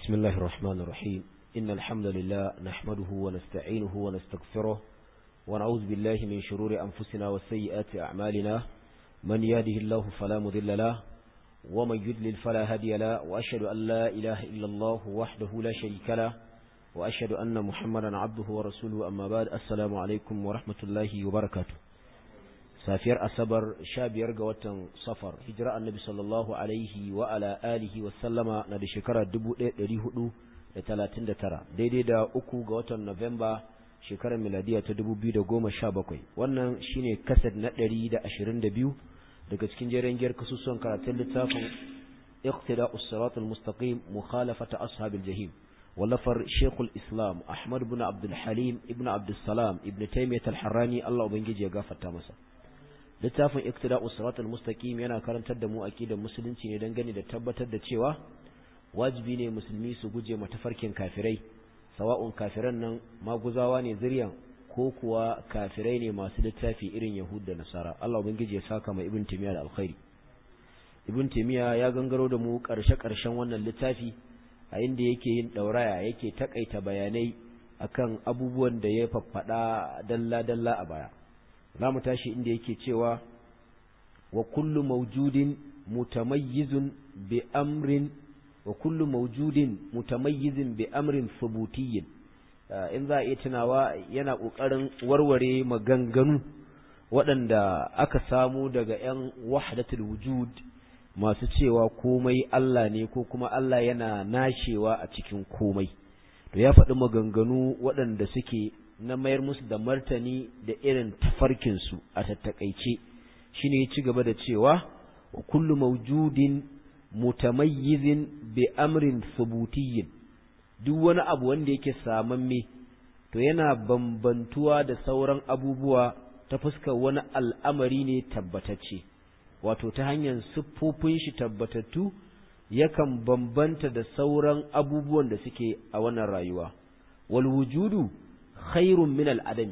بسم الله الرحمن الرحيم إن الحمد لله نحمده ونستعينه ونستغفره ونعوذ بالله من شرور أنفسنا وسيئات أعمالنا من يهده الله فلا مضل له ومن يضلل فلا هادي له وأشهد أن لا إله إلا الله وحده لا شريك له وأشهد أن محمدا عبده ورسوله أما بعد السلام عليكم ورحمة الله وبركاته safiyar asabar sha biyar ga watan safar hijira annabi sallallahu alaihi wa ala alihi wa sallama na da shekara dubu ɗaya ɗari hudu da talatin da tara daidai da uku ga watan novemba shekarar miladiya ta dubu biyu da goma sha bakwai wannan shine kasad na ɗari da ashirin da biyu daga cikin jerin giyar kasusuwan karatun littafin iqtida usirat al-mustaqim mukhalafata ashabil jahim wallafar shekul islam ahmad ibn abdul halim ibn abdul salam ibn taymiyyah al-harrani allah ubangiji ya gafarta masa littafin iktida'us siratal mustaqim yana karantar da mu aqidar musulunci ne dangane da tabbatar da cewa wajibi ne musulmi su guje matafarkin kafirai sawa'un kafiran nan maguzawa ne zuriyan ko kuwa kafirai ne masu littafi irin yahud da nasara Allah ubangiji ya saka mai ibn timiya da alkhairi ibn timiya ya gangaro da mu karshe karshen wannan littafi a inda yake yin dauraya yake takaita bayanai akan abubuwan da ya faffada dalla dalla a baya za mu tashi inda yake cewa wa kullu mawjudin mutamayyizun bi amrin wa kullu mawjudin mutamayyizin bi amrin thubutiyyin in za a iya tunawa yana ƙoƙarin warware maganganu waɗanda aka samu daga 'yan wahdatul wujud masu cewa komai Allah ne ko kuma Allah yana nashewa a cikin komai to ya faɗi maganganu waɗanda suke na mayar musu da martani da irin tafarkinsu a tattakaice shi ne ya ci gaba da cewa wa kullu maujudin mutamayyizin bi amrin subutiyyin duk wani abu wanda yake samamme to yana bambantuwa da sauran abubuwa ta fuskar wani al'amari ne tabbatacce wato ta hanyar siffofin shi tabbatattu yakan bambanta da sauran abubuwan da suke a wannan rayuwa wal wujudu khairun min al'adam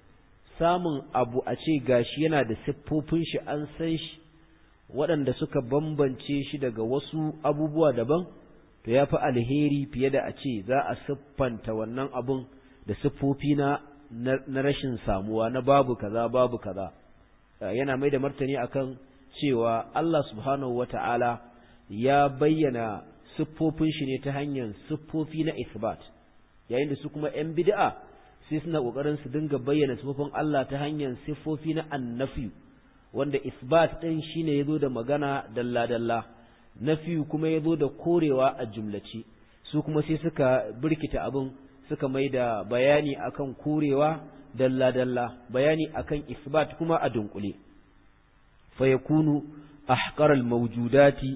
samun abu a ce gashi yana da siffofin shi an san shi waɗanda suka bambance shi daga wasu abubuwa daban to ya fi alheri fiye da a ce za a siffanta wannan abun da siffofi na na rashin samuwa na babu kaza babu kaza yana mai da martani akan cewa Allah subhanahu wata'ala ya bayyana siffofin shi ne ta hanyar siffofi na isbat yayin da su kuma 'yan bid'a sai suna ƙoƙarin su dinga bayyana sifofin Allah ta hanyar sifofi na annafi wanda isbat ɗin shine yazo da magana dalla dalla nafi kuma yazo da korewa a jumlace su kuma sai suka birkita abin suka mai da bayani akan korewa dalla dalla bayani akan isbat kuma a dunkule fa yakunu ahqar al mawjudati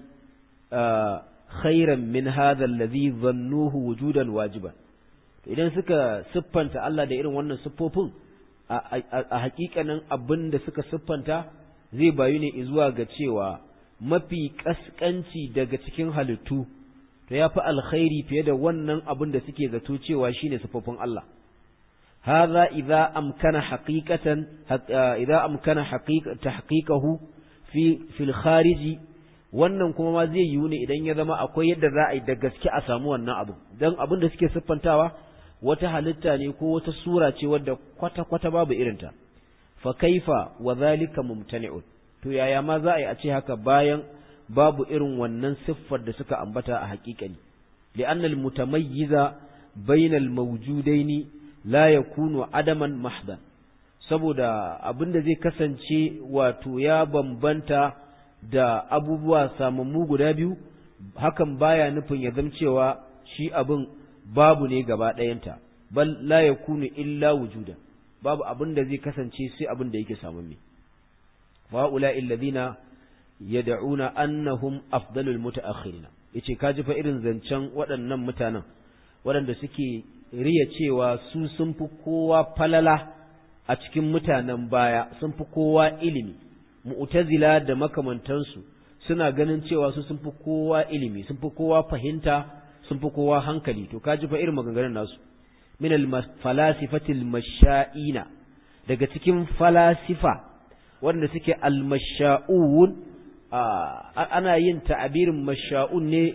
khairan min hadha alladhi dhannuhu wujudan wajiban idan suka siffanta Allah da irin wannan siffofin a hakikanin abin da suka siffanta zai bayu ne zuwa ga cewa mafi kaskanci daga cikin halittu to ya fi alkhairi fiye da wannan abin da suke zato cewa shine siffofin Allah hadha idza amkana haqiqatan idza amkana tahqiqahu fi fil khariji wannan kuma ma zai yiwu ne idan ya zama akwai yadda za a yi da gaske a samu wannan abu dan abin da suke siffantawa wata halitta ne ko wata sura ce wadda kwata-kwata babu irinta fa kaifa wa zalika mumtani'un to yaya ma za a yi a ce haka bayan babu irin wannan siffar da suka ambata a haƙiƙani li'annal mutamayyiza bainal mawjudaini la yakunu adaman mahdan saboda abin da zai kasance wato ya bambanta da abubuwa samammu guda biyu hakan baya nufin ya zamcewa shi abin babu ne gaba ɗayanta bal la yakunu illa wujuda babu abin da zai kasance sai abin da yake samun me wa ula alladhina yad'una annahum afdalul mutaakhirin yace kaji fa irin zancen waɗannan mutanen waɗanda suke riya cewa su sun fi kowa falala a cikin mutanen baya sun fi kowa ilimi mu'tazila da makamantansu suna ganin cewa su sun fi kowa ilimi sun fi kowa fahimta sun fi kowa hankali to kaji fa irin maganganun nasu min al falasifatil masha'ina daga cikin falasifa wanda suke al masha'un ana yin ta'abirin masha'un ne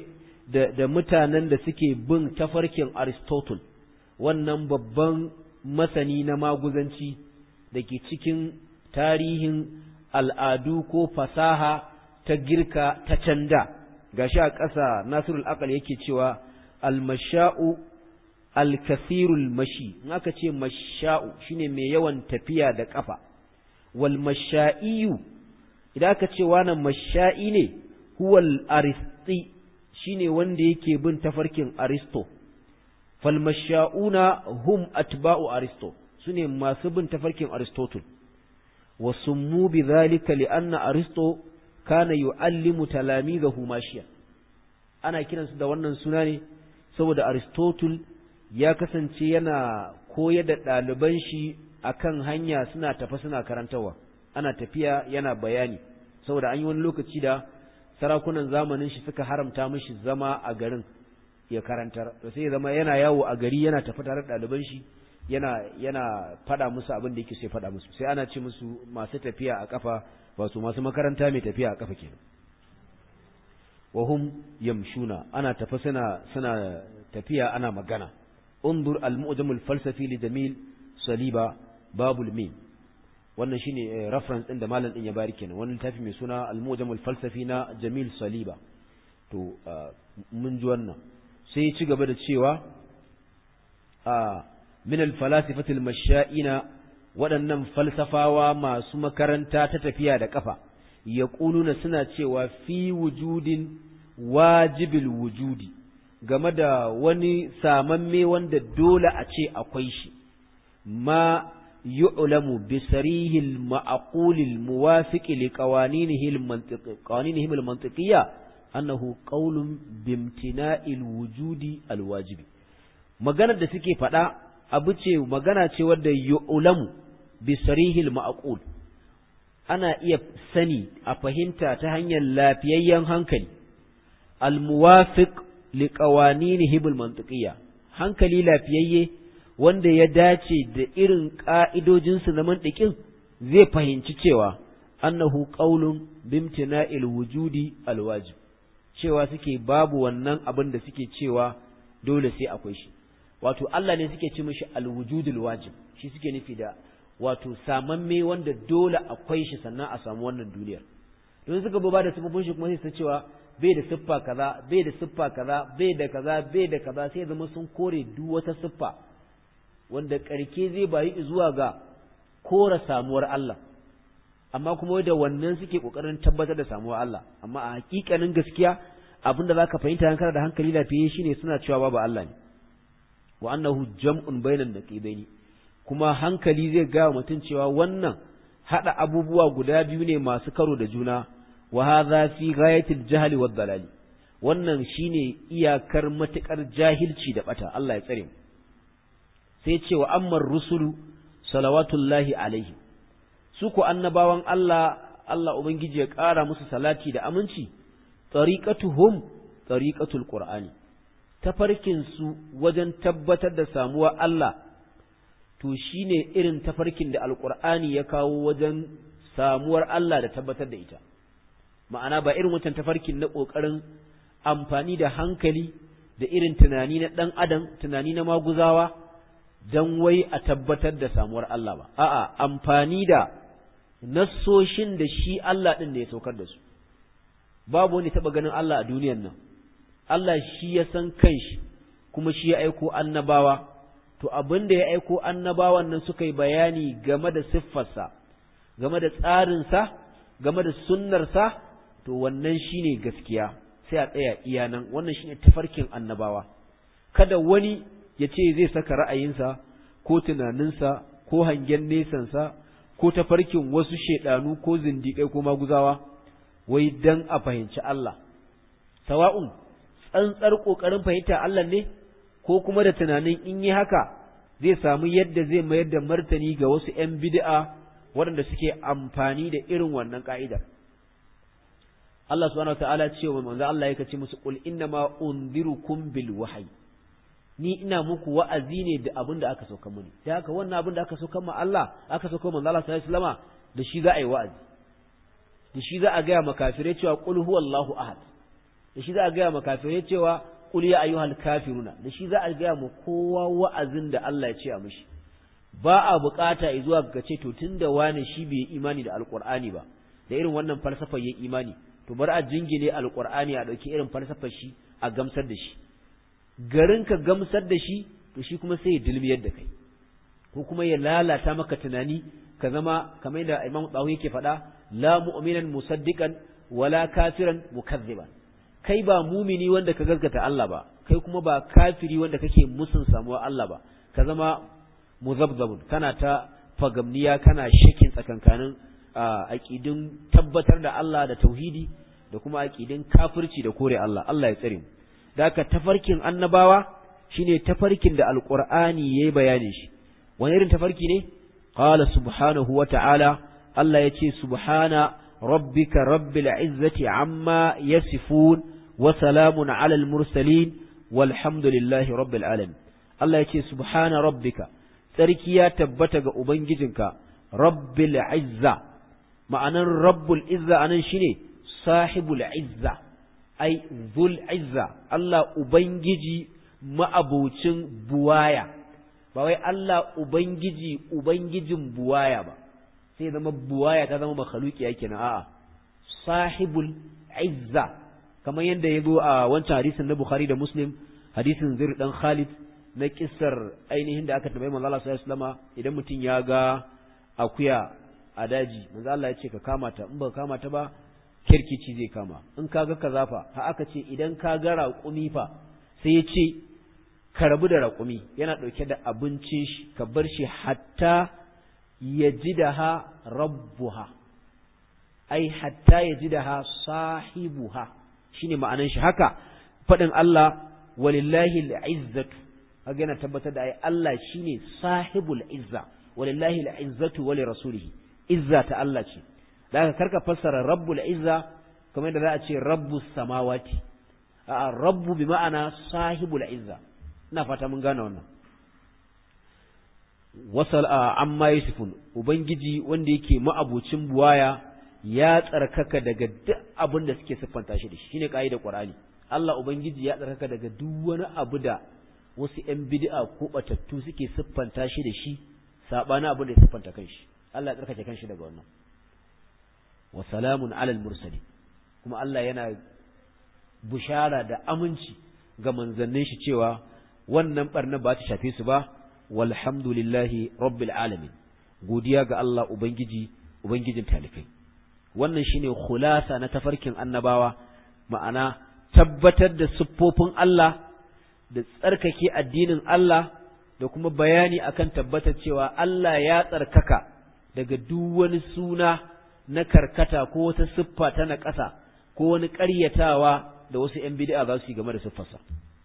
da, da mutanen da suke bin tafarkin Aristotle wannan babban masani na maguzanci da ke cikin tarihin al'adu ko fasaha ta girka ta canda gashi a ƙasa Nasirul Aqal yake cewa al-masha'u al-kasirul mashi in aka ce masha'u shine mai yawan tafiya da kafa wal masha'iyu idan aka ce wannan masha'i ne huwal aristi shine wanda yake bin tafarkin aristo fal masha'una hum atba'u aristo sune masu bin tafarkin aristotle wa summu bidhalika li'anna aristo kana yu'allimu talamizahu mashiya ana kiransu da wannan suna ne saboda aristotle ya kasance yana koyar da ɗaliban shi akan hanya suna tafa suna karantawa ana tafiya yana bayani saboda an yi wani lokaci da sarakunan zamanin shi suka haramta mishi zama a garin ya karantar to sai zama yana yawo a gari yana tafi tare da ɗaliban shi yana yana faɗa musu abin da yake so ya faɗa musu sai ana ce musu masu tafiya a kafa wato masu makaranta mai tafiya a kafa kenan wahum yamshuna ana tafi suna suna tafiya ana magana undur al-mu'jam al-falsafi li jamil saliba babul mim wannan shine reference din da malam din ya bari kenan wannan littafi mai suna al-mu'jam al-falsafi na jamil saliba to mun ji wannan sai ya ci gaba da cewa a min al-falasifati al-masha'ina waɗannan falsafawa masu makaranta ta tafiya da kafa yaquluna suna cewa fi wujudin wajibil wujudi game da wani samamme wanda dole a ce akwai shi ma yu'lamu bi sarihil ma'qulil muwafiq li qawaninihi al-mantiqiyya al-mantiqiyya annahu qawlun bimtina'il wujudi al-wajibi maganar da suke faɗa abu ce magana ce wadda yu'lamu bi sarihil ma'qul ana iya sani a fahimta ta hanyar lafiyayyen hankali al-muwafiq li qawaninihi al-mantiqiyya hankali lafiyayye wanda ya dace da irin ka'idojinsu na mantiqin zai fahimci cewa annahu qaulun bimtina'il wujudi al-wajib cewa suke babu wannan abin da suke cewa dole sai akwai shi wato Allah ne suke ce mishi al-wujudul wajib shi suke nufi da wato samamme wanda dole akwai shi sannan a samu wannan duniyar don suka ba da sifofin shi kuma sai su cewa bai da siffa kaza bai da siffa kaza bai da kaza bai da kaza sai zama sun kore duk wata siffa wanda karke zai bayi zuwa ga kora samuwar Allah amma kuma da wannan suke kokarin tabbatar da samuwar Allah amma a hakikanin gaskiya abinda zaka fahimta hankali da hankali lafiye shine suna cewa babu Allah ne wa annahu jam'un bainan naqibaini kuma hankali zai ga mutum cewa wannan hada abubuwa guda biyu ne masu karo da juna wa hadha fi ghayatil jahli wad dalali wannan shine iyakar matukar jahilci da bata Allah ya tsare mu sai ce wa ammar rusulu salawatullahi alaihi su ku annabawan Allah Allah ubangiji ya ƙara musu salati da aminci tariqatuhum tariqatul qur'ani tafarkin su wajen tabbatar da samuwa Allah to shine irin tafarkin da alqur'ani ya kawo wajen samuwar Allah da tabbatar da ita ma'ana ba irin wancan tafarkin na ƙoƙarin amfani da hankali da irin tunani na ɗan adam tunani na maguzawa don wai a tabbatar da samuwar Allah ba a'a amfani da nassoshin da shi Allah ɗin da ya saukar da su babu wani taɓa ganin Allah a duniyan nan Allah shi ya san kanshi kuma shi ya aiko annabawa to abin da ya aiko annabawan nan suka yi bayani game da siffarsa game da tsarinsa game da sunnarsa to wannan shine gaskiya sai a tsaya iya nan wannan shine tafarkin annabawa kada wani ya ce zai saka ra'ayinsa ko tunaninsa ko hangen nesansa ko tafarkin wasu shedanu ko zindiƙai ko maguzawa wai dan a fahimci Allah sawa'un tsantsar ƙoƙarin fahimta Allah ne ko kuma da tunanin in yi haka zai samu yadda zai mayar da martani ga wasu ‘yan bid'a waɗanda suke amfani da irin wannan ƙa'idar. Allah subhanahu ta'ala ce wa manzo Allah ya ce musu qul inna ma unzirukum bil wahyi ni ina muku wa'azi ne da abin da aka sauka muni da haka wannan abin da aka sauka ma Allah aka sauka manzo Allah sallallahu alaihi wasallama da shi za a yi wa'azi da shi za a ga makafirai cewa qul huwallahu ahad da shi za a gaya ma kafirai cewa qul ya ayyuhal kafiruna da shi za a gaya ma kowa wa'azin da Allah ya ce a mishi ba a bukata zuwa ga ce to tunda wani shi bai imani da alqur'ani ba da irin wannan falsafar yin imani to bar a jingine alqur'ani a dauki irin falsafar shi a gamsar da shi garin ka gamsar da shi to shi kuma sai ya dilmiyar da kai ko kuma ya lalata maka tunani ka zama kamar yadda Imam Tsawo yake faɗa la mu'minan musaddiqan wala kafiran mukazziban kai ba mumini wanda ka gaskata Allah ba kai kuma ba kafiri wanda kake musun samuwa Allah ba ka zama muzabzabun kana ta fagamniya kana shakin tsakankanin aqidin tabbatar da Allah da tauhidi da kuma aqidin kafirci da kore Allah Allah ya tsare mu da ka tafarkin annabawa shine tafarkin da alqur'ani yayi bayanin shi wani irin tafarki ne qala subhanahu wa ta'ala Allah yace subhana rabbika rabbil izzati amma yasifun wa salamun alal mursalin walhamdulillahi rabbil alamin Allah yace subhana rabbika tsarki ya tabbata ga ubangijinka rabbil izza ma'anan rabbul izza anan shine sahibul izza ai zul izza Allah ubangiji ma'abocin buwaya ba wai Allah ubangiji ubangijin buwaya ba sai zama buwaya ta zama makhluki yake na a'a sahibul izza kamar yadda ya zo a wancan hadisin na Bukhari da Muslim hadisin Zir dan Khalid na kissar ainihin da aka tambayi manzo Allah sallallahu alaihi wasallam idan mutum ya ga akuya a daji manzo Allah ya ce ka kama ta in ba ka kama ta ba kirkici zai kama in ka ga kaza fa ha aka ce idan ka ga raƙumi fa sai ya ce ka rabu da raƙumi yana ɗauke da abincin shi ka bar shi hatta ya ji da ha rabbuha ai hatta ya ji da ha sahibuha shine ma'anan shi haka faɗin Allah walillahi al'izzatu kaga yana tabbatar da ai Allah shine sahibul izza walillahi al'izzatu wa rasulihi izza ta Allah ce da aka karka fassara rabbul izza kamar yadda za a ce rabbus samawati a rabbu bi ma'ana sahibul izza ina fata mun gane wannan wasal amma yusufun ubangiji wanda yake ma'abucin buwaya ya tsarkaka daga duk abin da suke siffanta shi da shi shine kaidar qur'ani Allah ubangiji ya tsarkaka daga duk wani abu da wasu ƴan bid'a ko batattu suke siffanta shi da shi sabana abin da ya siffanta kanshi Allah ya tsarkake kanshi daga wannan wa salamun alal mursali kuma Allah yana bushara da aminci ga manzannin shi cewa wannan barna ba ta shafe su ba walhamdulillahi rabbil alamin godiya ga Allah ubangiji ubangijin talikai wannan shine khulasa na tafarkin annabawa ma'ana tabbatar da siffofin Allah da tsarkake addinin Allah da kuma bayani akan tabbatar cewa Allah ya tsarkaka daga duk wani suna na karkata ko wata siffa ta na ƙasa ko wani ƙaryatawa da wasu ‘yan bid'a za su yi game da siffarsa.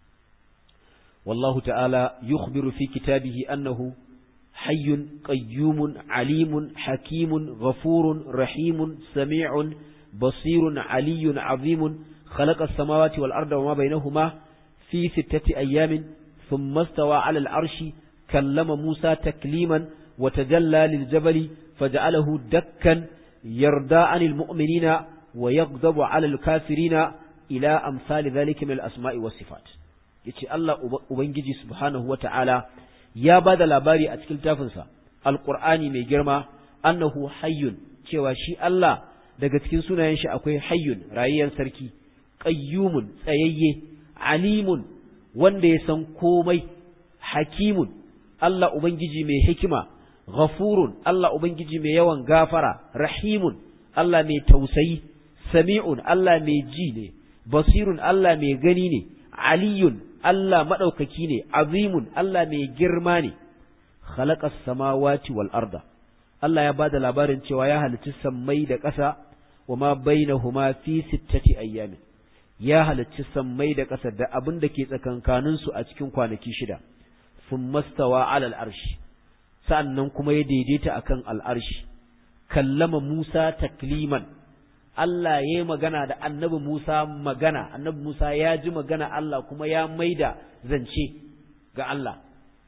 Wallahu ta'ala yukhbiru fi kitabihi annahu hayyun qayyumun alimun hakimun ghafurun rahimun sami'un basirun aliyyun azimun khalaqa as-samawati wal arda wama bainahuma fi sittati ayyamin thumma istawa 'ala al-'arshi kallama Musa takliman wa tajalla lil-jabali faj'alahu dakkan yarda 'anil mu'minina wa yaghdabu 'ala al-kafirina ila amsali dhalika min al-asma'i was sifat yace Allah ubangiji subhanahu wata'ala ya bada labari a cikin tafinsa alqur'ani mai girma annahu hayyun cewa shi Allah daga cikin sunayen shi akwai hayyun rayayyen sarki qayyumun tsayayye alimun wanda ya san komai hakimun Allah ubangiji mai hikima ghafurun Allah ubangiji mai yawan gafara rahimun Allah mai tausayi sami'un Allah mai ji ne basirun Allah mai gani ne, aliyun Allah maɗaukaki ne, azimun Allah mai girma ne, khalaƙas samawati wal arda. Allah ya ba da labarin cewa ya halicci sammai da ƙasa wa ma bainahuma fi sittati ayyamin. Ya halicci sammai da ƙasa da abin da ke tsakankaninsu a cikin kwanaki shida, sun mastawa alal arshi, sa'an kuma ya daidaita akan al'arshi, kallama Musa takliman. Allah ya yi magana da annabi Musa magana, annabi Musa ya ji magana Allah kuma ya maida zance ga Allah.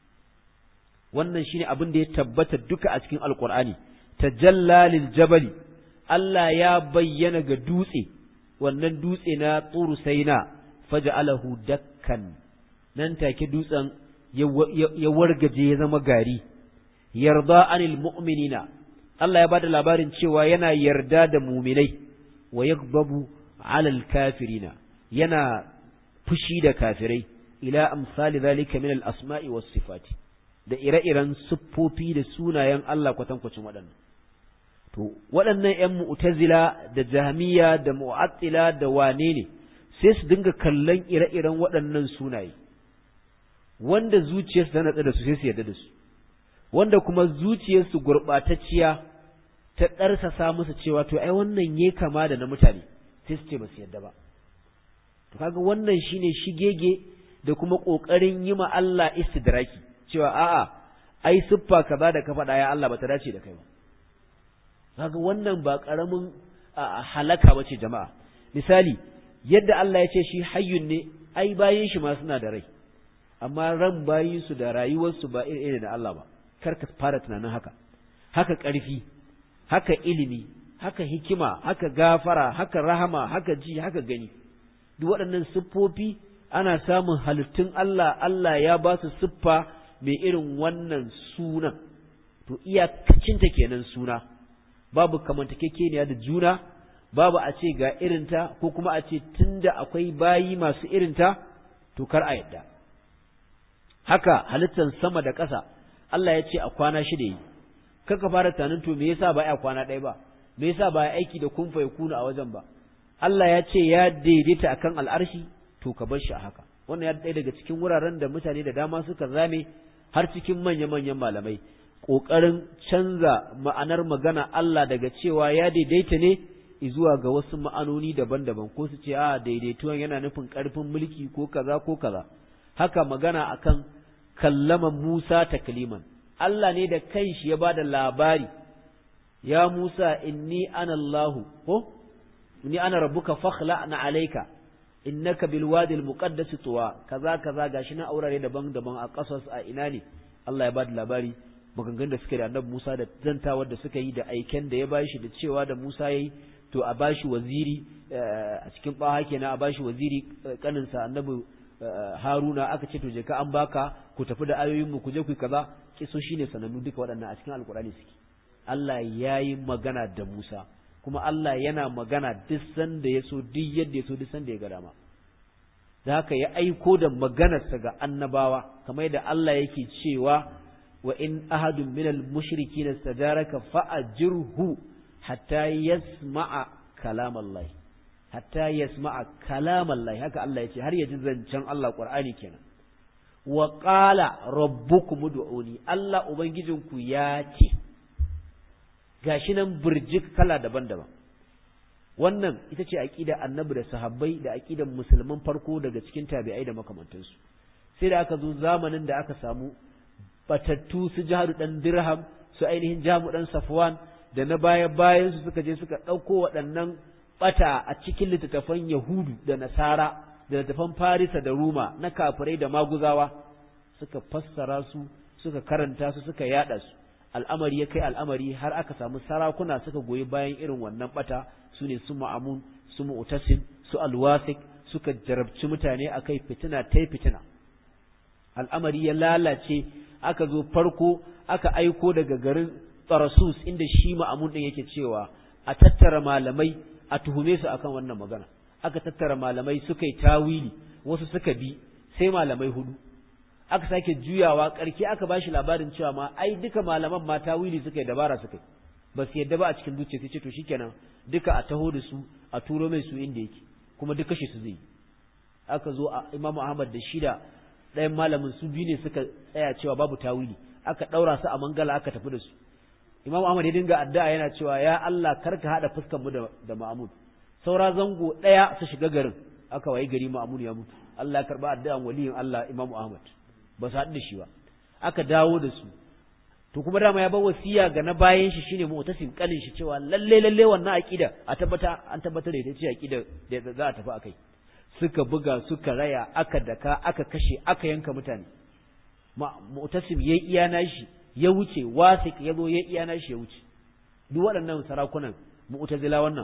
Wannan shine abin da ya tabbata duka a cikin Alƙur'ani, tajalla lil jabali, Allah ya bayyana ga dutse, wannan dutse na tsuru saina faja'alahu dakkan nan take dutsen ya wargaje ya zama gari yarda anil mu'minina Allah ya bada labarin cewa yana yarda da muminai wa yaghdabu alal kafirina yana fushi da kafirai ila amsali zalika min al asma'i was sifati da ire-iren siffofi da sunayen Allah kwatankwacin waɗannan to waɗannan ƴan mu'tazila da jahmiya da mu'attila da wane ne sai su dinga kallon ire-iren waɗannan sunaye wanda zuciyarsu ta natsa da su sai su yarda da su wanda kuma zuciyarsu gurɓatacciya ta ɗarsasa musu cewa to ai wannan ye kama da na mutane sai su ce ba su yarda ba to kaga wannan shine shigege da kuma ƙoƙarin yi ma Allah istidraki cewa a'a ai siffa kaza da ka faɗa ya Allah ba ta dace da kai ba kaga wannan ba ƙaramin halaka ba ce jama'a misali yadda Allah ya ce shi hayyun ne ai bayin shi ma suna da rai amma ran bayin su da rayuwarsu ba iri da Allah ba kar ka fara tunanin haka haka ƙarfi haka ilimi haka hikima haka gafara haka rahama haka ji haka gani duk waɗannan siffofi ana samun halittun Allah Allah ya ba su siffa mai irin wannan sunan to iyakacinta kenan suna babu kamantakekeniya da juna babu a ce ga irinta ko kuma a ce tunda akwai bayi masu irinta to kar a yadda haka halittar sama da ƙasa Allah ya ce a kwana shida yi kaka fara tunanin to me yasa ba a kwana ɗaya ba me yasa ba aiki da kun fa kuna a wajen ba Allah ya ce ya daidaita akan al'arshi to ka bar shi a haka wannan ya ɗaya daga cikin wuraren da mutane da dama suka zame har cikin manya-manyan malamai ƙoƙarin canza ma'anar magana Allah daga cewa ya daidaita ne zuwa ga wasu ma'anoni daban-daban ko su ce a daidaituwan yana nufin ƙarfin mulki ko kaza ko kaza haka magana akan kallaman Musa takliman Allah ne da kanshi ya bada labari ya Musa inni ana Allah ko inni ana rabbuka fakhla'na alayka innaka bil wadi al muqaddas tuwa kaza kaza gashi na aurare daban-daban a kasas a ina ne Allah ya bada labari maganganun da suka da annabi Musa da zantawar da suka yi da aiken da ya bashi da cewa da Musa yayi to a bashi waziri a cikin baha kenan a bashi waziri kaninsa annabi Haruna aka ce to je ka an baka ku tafi da ayoyin mu ku je ku kaza kiso shine sanannu duka waɗannan a cikin alkurani suke Allah yayi magana da Musa kuma Allah yana magana duk sanda ya so duk yadda ya so duk sanda ya ga dama da haka ya aiko da maganarsa ga annabawa kamar yadda Allah yake cewa wa in ahadun minal mushrikin istajaraka fa'ajirhu hatta yasma'a kalam Allah hatta yasma'a kalam Allah haka Allah yace har ya ji zancen Allah Qur'ani kenan wa qala rabbukum ud'uni Allah ubangijinku ya ce gashi nan burjik kala daban-daban wannan ita ce aqida annabi da sahabbai da aqidan musulman farko daga cikin tabi'ai da makamantansu sai da aka zo zamanin da aka samu batattu su jihadu dan dirham su ainihin jamu dan safwan da na baya bayan su suka je suka ɗauko waɗannan bata a cikin littattafan yahudu da nasara da littattafan farisa da ruma na kafirai da maguzawa suka fassara su suka karanta su suka yada su al'amari ya kai al'amari har aka samu sarakuna suka goyi bayan irin wannan bata su ne su ma'amun su mu'tasim su alwasik suka jarabci mutane akai fitina tai fitina al'amari ya lalace aka zo farko aka aiko daga garin Tarasus inda shi ma'amun din yake cewa a tattara malamai a tuhume su akan wannan magana aka tattara malamai suka yi tawili wasu suka bi sai malamai hudu aka sake juyawa karki aka bashi labarin cewa ma ai duka malaman ma tawili suka yi dabara suka yi ba su yadda ba a cikin zuciya sai ce to shikenan duka a taho da su a turo mai su inda yake kuma duk kashe su zai aka zo a Imam Ahmad da shida ɗayan malamin su biyu ne suka tsaya cewa babu tawili aka ɗaura su a mangala aka tafi da su Imam Ahmad ya dinga addu'a yana cewa ya Allah karka hada fuskar mu da da Ma'mun saura zango ɗaya su shiga garin aka wayi gari Ma'mun ya mutu Allah ya karba addu'an waliyin Allah Imam Ahmad ba su haɗu da shi ba aka dawo da su to kuma dama ya bar wasiya ga na bayan shi shine mu'tasim kalin shi cewa lalle lalle wannan aqida a tabbata an tabbatar da ita ce aqida da za a tafi akai suka buga suka raya aka daka aka kashe aka yanka mutane mu'tasim yayi iya nashi ya wuce wasik ya zo yayi iya nashi ya wuce duk waɗannan sarakunan mu'tazila wannan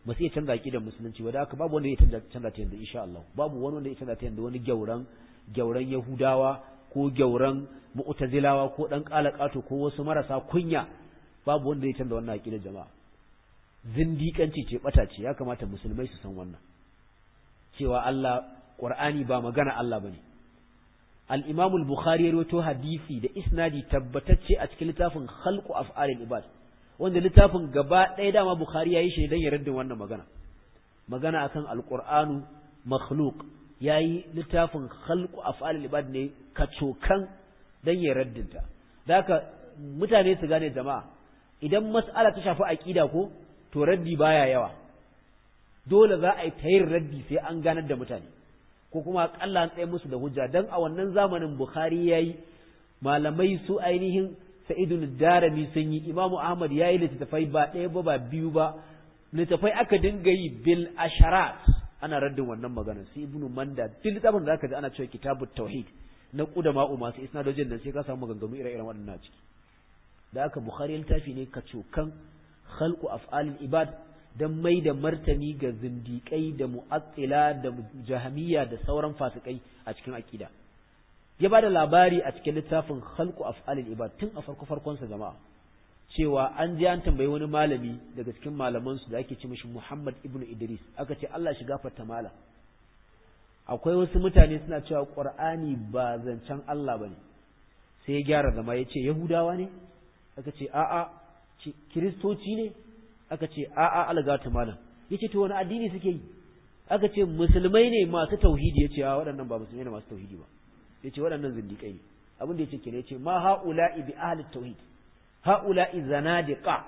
ba su iya canza aqidar musulunci ba da haka babu wanda ya canza canza ta yanzu insha Allah babu wani wanda ya canza ta yanzu wani gyauran gyauran Yahudawa ko gyauran Mu'tazilawa ko dan kalakato ko wasu marasa kunya babu wanda ya canza wannan aqidar jama'a zindiƙanci ce bata ce ya kamata musulmai su san wannan cewa Allah Qur'ani ba magana Allah bane al-Imam al-Bukhari ya rawaito hadisi da isnadi tabbatacce a cikin littafin Khalqu Af'alil Ibad wanda littafin gaba ɗaya dama Bukhari yayi shi dan ya raddin wannan magana magana akan al-Qur'anu makhluq yayi littafin Khalqu Af'alil Ibad ne kacokan dan ya raddinta da haka mutane su gane jama'a idan mas'ala ta shafi aqida ko to raddi baya yawa dole za a yi tayin raddi sai an ganar da mutane ko kuma akalla an tsaye musu da hujja dan a wannan zamanin Bukhari yayi malamai su ainihin Sa'idun Darimi sun yi Imam Ahmad yayi littafai ba ɗaya ba ba biyu ba littafai aka dinga yi bil asharat ana raddin wannan magana sai Ibn Manda duk littafin da zaka ji ana cewa kitabut tauhid na kudama masu isnadojin nan sai ka samu maganganu ire-iren waɗannan ciki da aka Bukhari littafi ne kacokan khalqu af'alil ibad dan mai da martani ga zindiƙai da mu'attila da jahamiya da sauran fasikai a cikin aqida ya bada labari a cikin littafin khalqu af'alil ibad tun a farko farkon sa jama'a cewa an je an tambayi wani malami daga cikin malaman su da ake ce mishi Muhammad ibnu Idris aka ce Allah shi gafarta mala akwai wasu mutane suna cewa Qur'ani ba zancen Allah bane sai ya gyara zama ya ce Yahudawa ne aka ce a'a kiristoci ne aka ce a'a algata malam yace to wani addini suke yi aka ce musulmai ne masu tauhidi yace a waɗannan ba musulmai ne masu tauhidi ba yace waɗannan zindiƙai ne abin da yace kene yace ma haula'i bi ahli tauhid haula'i zanadiqa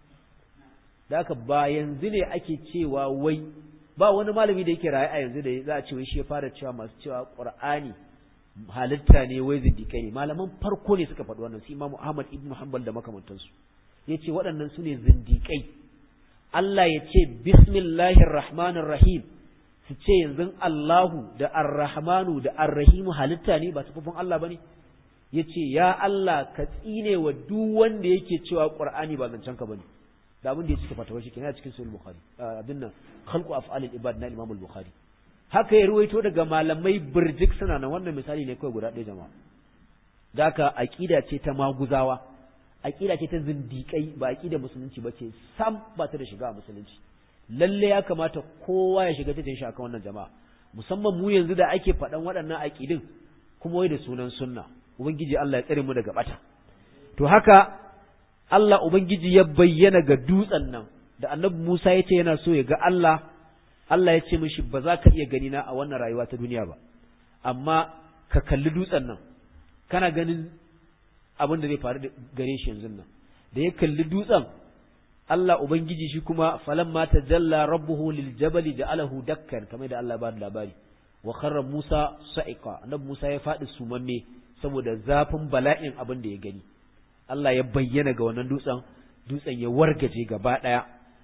da haka ba yanzu ne ake cewa wai ba wani malami da yake raye a yanzu da za a ce wai shi ya fara cewa masu cewa qur'ani halitta ne wai zindiƙai ne malaman farko ne suka faɗi wannan su imamu ahmad ibn hanbal da makamantansu ya ce waɗannan su ne zindiƙai Allah ya ce bismillahir rahmanir rahim su ce yanzu Allahu da ar-rahmanu da ar-rahimu halitta ne ba sufufin Allah bane ya ce ya Allah ka tsine wa duk wanda yake cewa Qur'ani ba zancen ka bane da abin da ya cika fatawa shi kenan a cikin sahih bukhari abin nan khalqu af'alil ibad na imam al-bukhari haka ya ruwaito daga malamai birjik suna nan wannan misali ne kawai guda ɗaya jama'a da haka aqida ce ta maguzawa aqida ce ta zindiƙai ba aqida musulunci ba ce sam ba ta da shiga a musulunci lalle ya kamata kowa ya shiga cikin shi akan wannan jama'a musamman mu yanzu da ake faɗan waɗannan aqidin kuma wai da sunan sunna ubangiji Allah ya tsare mu daga bata to haka Allah ubangiji ya bayyana ga dutsen nan da annabi Musa ya ce yana so ya ga Allah Allah ya ce mishi ba za ka iya gani na a wannan rayuwa ta duniya ba amma ka kalli dutsen nan kana ganin abin da zai faru gare shi yanzu nan da ya kalli dutsen Allah ubangiji shi kuma falamma tajalla rabbuhu lil jabali ja'alahu dakkan kamar da Allah ba da labari wa kharra Musa sa'iqa annabi Musa ya faɗi sumamme saboda zafin bala'in abin da ya gani Allah ya bayyana ga wannan dutsen dutsen ya wargaje gaba ɗaya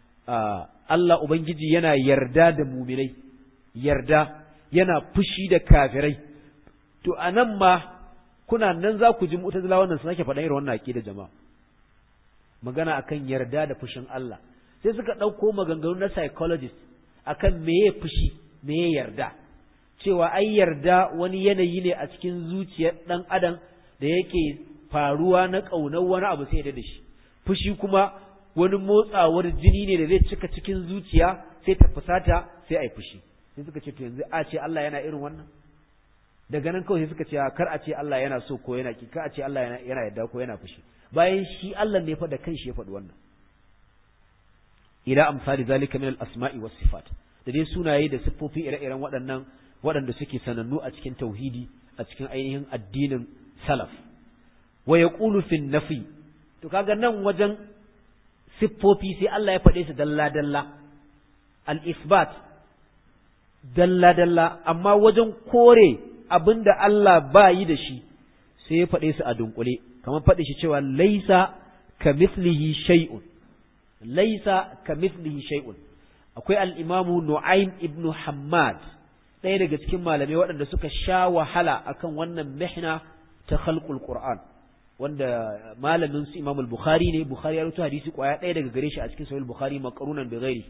Allah ubangiji yana yarda da muminai yarda yana fushi da kafirai to anan ma kuna nan za ku ji mu'tazila wannan su nake faɗa irin wannan aqida jama'a magana akan yarda da fushin Allah sai suka ɗauko maganganu na psychologist akan meye fushi meye yarda cewa ai yarda wani yanayi ne a cikin zuciyar ɗan adam da yake faruwa na ƙaunar wani abu sai da shi fushi kuma wani motsawar jini ne da zai cika cikin zuciya sai ta fusata sai a yi fushi sai suka ce to yanzu a ce Allah yana irin wannan daga nan kawai sai suka ce kar a ce Allah yana so ko yana ki kar a ce Allah yana yana yarda ko yana fushi bayan shi Allah ne fa da kanshi ya faɗi wannan ila amsali zalika min al-asma'i was sifat da dai sunaye da siffofi ire-iren waɗannan waɗanda suke sanannu a cikin tauhidi a cikin ainihin addinin salaf wa yaqulu fi nafi to kaga nan wajen siffofi sai Allah ya faɗe su dalla dalla al-isbat dalla dalla amma wajen kore abinda Allah ba yi da shi sai ya faɗe su a dunkule kamar faɗi shi cewa laisa ka mislihi shay'un laisa ka mislihi shay'un akwai al-imamu Nu'aym ibn Hammad ɗaya daga cikin malamai waɗanda suka sha wahala akan wannan mihna ta khalqul Qur'an wanda malamin su Imam al-Bukhari ne Bukhari ya rubuta hadisi kwaya ɗaya daga gare shi a cikin Sahih al-Bukhari maqrunan bi ghairi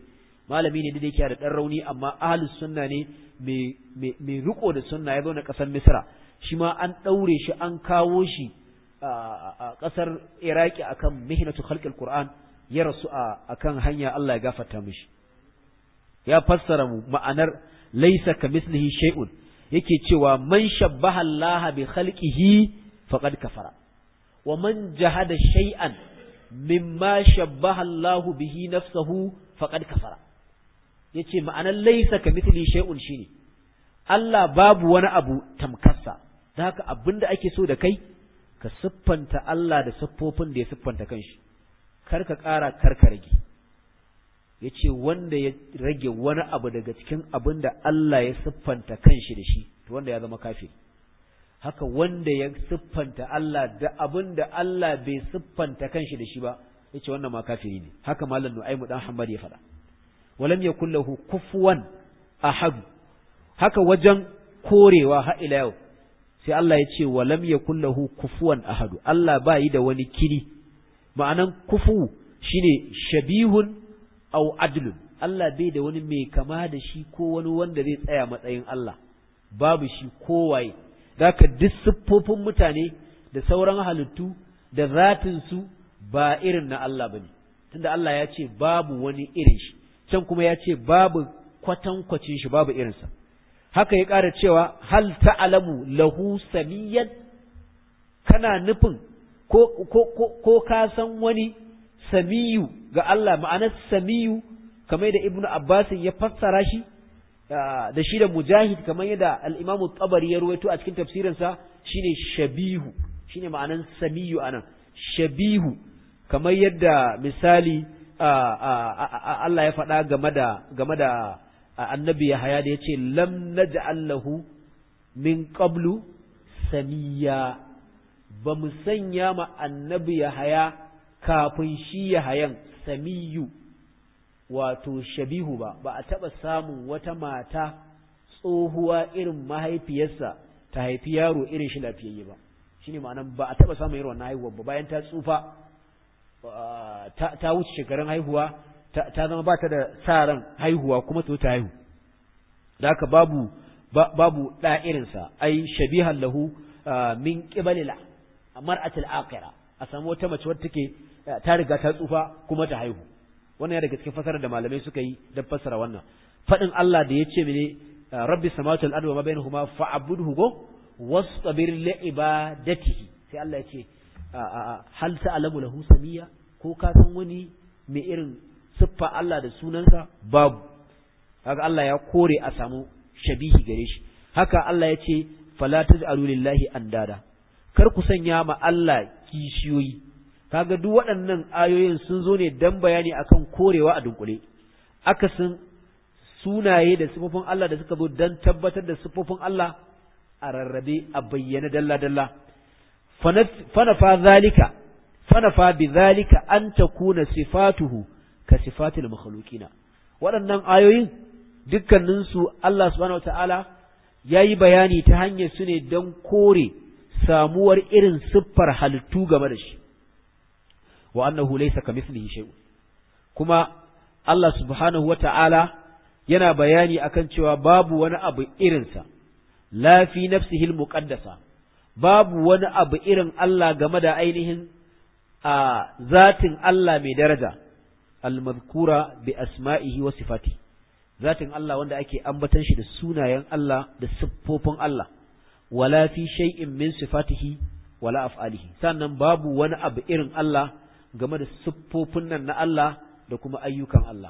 malami ne da yake da dan rauni amma ahlus sunna ne mai riko da sunna ya zo na kasar misra shi ma an daure shi an kawo shi a kasar iraki akan mihnatu khalqil qur'an ya rasu akan hanya Allah ya gafarta mishi ya fassara mu ma'anar laysa kamislihi shay'un yake cewa man shabbaha Allah bi khalqihi faqad kafara wa man jahada shay'an mimma shabbaha Allah bihi nafsuhu faqad kafara yace ma'anar laysa kamithlihi shay'un shine Allah babu wani abu tamkarsa da haka abinda ake so da kai ka siffanta Allah da siffofin da ya siffanta kanshi kar ka ƙara kar ka rage ya ce wanda ya rage wani abu daga cikin abin da Allah ya siffanta kanshi da shi to wanda ya zama kafiri haka wanda ya siffanta Allah da abin da Allah bai siffanta kanshi da shi ba ya ce wannan ma kafiri ne haka malam nu'aimu dan Hamad ya faɗa walam yakul lahu kufuwan ahad haka wajen korewa ha ila yau sai Allah ya ce walam yakul lahu kufuwan ahad Allah ba yi da wani kiri ma'anan kufu shine shabihun au adlun Allah bai da wani mai kama da shi ko wani wanda zai tsaya matsayin Allah babu shi kowaye zaka duk siffofin mutane da sauran halittu da zatin su ba irin na Allah bane tunda Allah ya ce babu wani irin shi can kuma ya ce babu kwatankwacin shi babu irinsa haka ya ƙara cewa hal ta'lamu lahu samiyan kana nufin ko ko ko, ko ka san wani samiyu ga Allah ma'anar samiyu kamar da Ibn Abbas ya fassara shi da shi da Mujahid kamar yadda al-Imam tabari ya ruwaito a cikin tafsirinsa shine shabihu shine ma'anar samiyu anan shabihu kamar yadda misali Allah ya faɗa game da game da annabi Yahaya da yace lam naj'al lahu min qablu samiya ba mu sanya ma annabi Yahaya kafin shi ya hayan samiyu wato shabihu ba ba a taɓa samun wata mata tsohuwa irin mahaifiyarsa ta haifi yaro irin shi lafiyayye ba shine ma'anan ba a taɓa samun irin wannan haihuwa ba bayan ta tsufa ta wuce shekarun haihuwa ta zama ba ta da sa ran haihuwa kuma ta ta haihu da haka babu babu ɗa irinsa ai shabihan lahu min qibalila mar'atul akhirah a samu wata mace wadda take ta riga ta tsufa kuma ta haihu wannan ya daga cikin fasarar da malamai suka yi don fassara wannan faɗin Allah da ya ce mene rabbi samawati wal ardi wa ma bainahuma fa'budhu go wastabir li ibadatihi sai Allah ya ce hal ta'lamu lahu samiya ko ka san wani mai irin siffa Allah da sunansa babu haka Allah ya kore a samu shabihi gare shi haka Allah ya ce fala taj'alu lillahi andada kar ku sanya ma Allah kishiyoyi kaga duk waɗannan ayoyin sun zo ne dan bayani akan korewa a dunkule akasin sunaye da sifofin Allah da suka zo dan tabbatar da sifofin Allah a rarrabe a bayyana dalla dalla fanafa zalika fanafa bi zalika an takuna sifatuhu ka sifatil makhluqina waɗannan ayoyin dukkaninsu Allah subhanahu wataala yayi bayani ta hanyar su ne don kore samuwar irin siffar halittu game da shi wa annahu laysa kamithlihi shay'un kuma Allah subhanahu wata'ala yana bayani akan cewa babu wani abu irinsa la fi nafsihi muqaddasa babu wani abu irin Allah game da ainihin a zatin Allah mai daraja al-madhkura bi asma'ihi wa sifati zatin Allah wanda ake ambatan shi da sunayen Allah da siffofin Allah wala fi shay'in min sifatihi wala af'alihi sannan babu wani abu irin Allah game da siffofin nan na Allah da kuma ayyukan Allah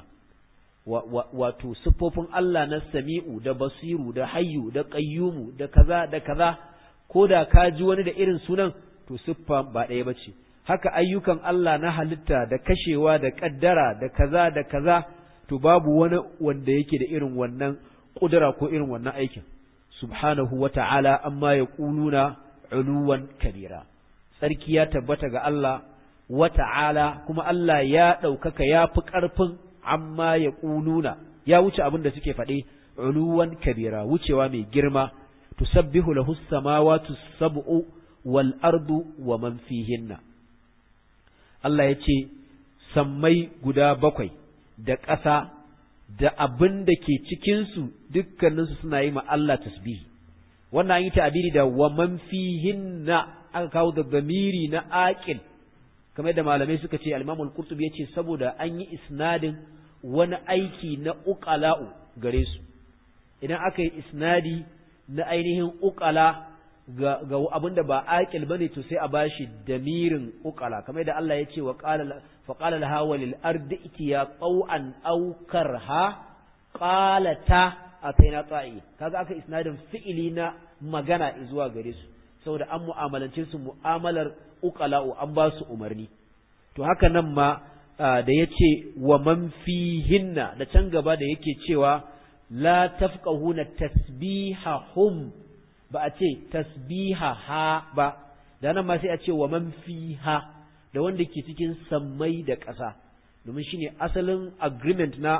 wato siffofin Allah na sami'u da basiru da hayyu da qayyumu da kaza da kaza ko da ka ji wani da irin sunan to siffa ba ɗaya bace haka ayyukan Allah na halitta da kashewa da kaddara da kaza da kaza to babu wani wanda yake da irin wannan kudura ko irin wannan aikin subhanahu wa ta'ala amma ya ƙuluna uluwan kabira tsarki ya tabbata ga Allah wa ta'ala kuma Allah ya ɗaukaka ya fi ƙarfin amma ya ƙuluna ya wuce abin da suke faɗe uluwan kabira wucewa mai girma tusabbihu lahu samawati sab'u wal ardu wa man fihinna Allah ya ce sammai guda bakwai da ƙasa da abin da ke cikinsu dukkaninsu suna yi ma Allah tasbihi wannan an yi ta'abiri da wa man fihinna aka kawo da zamiri na aqil kamar da malamai suka ce al-Imam al-Qurtubi yace saboda an yi isnadin wani aiki na uqala'u gare su idan aka yi isnadi na ainihin uqala ga ga abinda ba aqil bane to sai a bashi damirin uqala kamar da Allah yace wa qala fa qala laha walil ardi itiya qaw'an aw karha qalata ataina ta'i kaga aka isnadin fi'ili na magana zuwa gare su saboda an mu'amalance su mu'amalar uqala'u an ba su umarni to haka nan ma da yace wa man fihinna da can gaba da yake cewa la tafqahuna tasbihahum ba a ce tasbiha ha ba da nan ma sai a ce wa man fiha da wanda ke cikin sammai da ƙasa domin shine asalin agreement na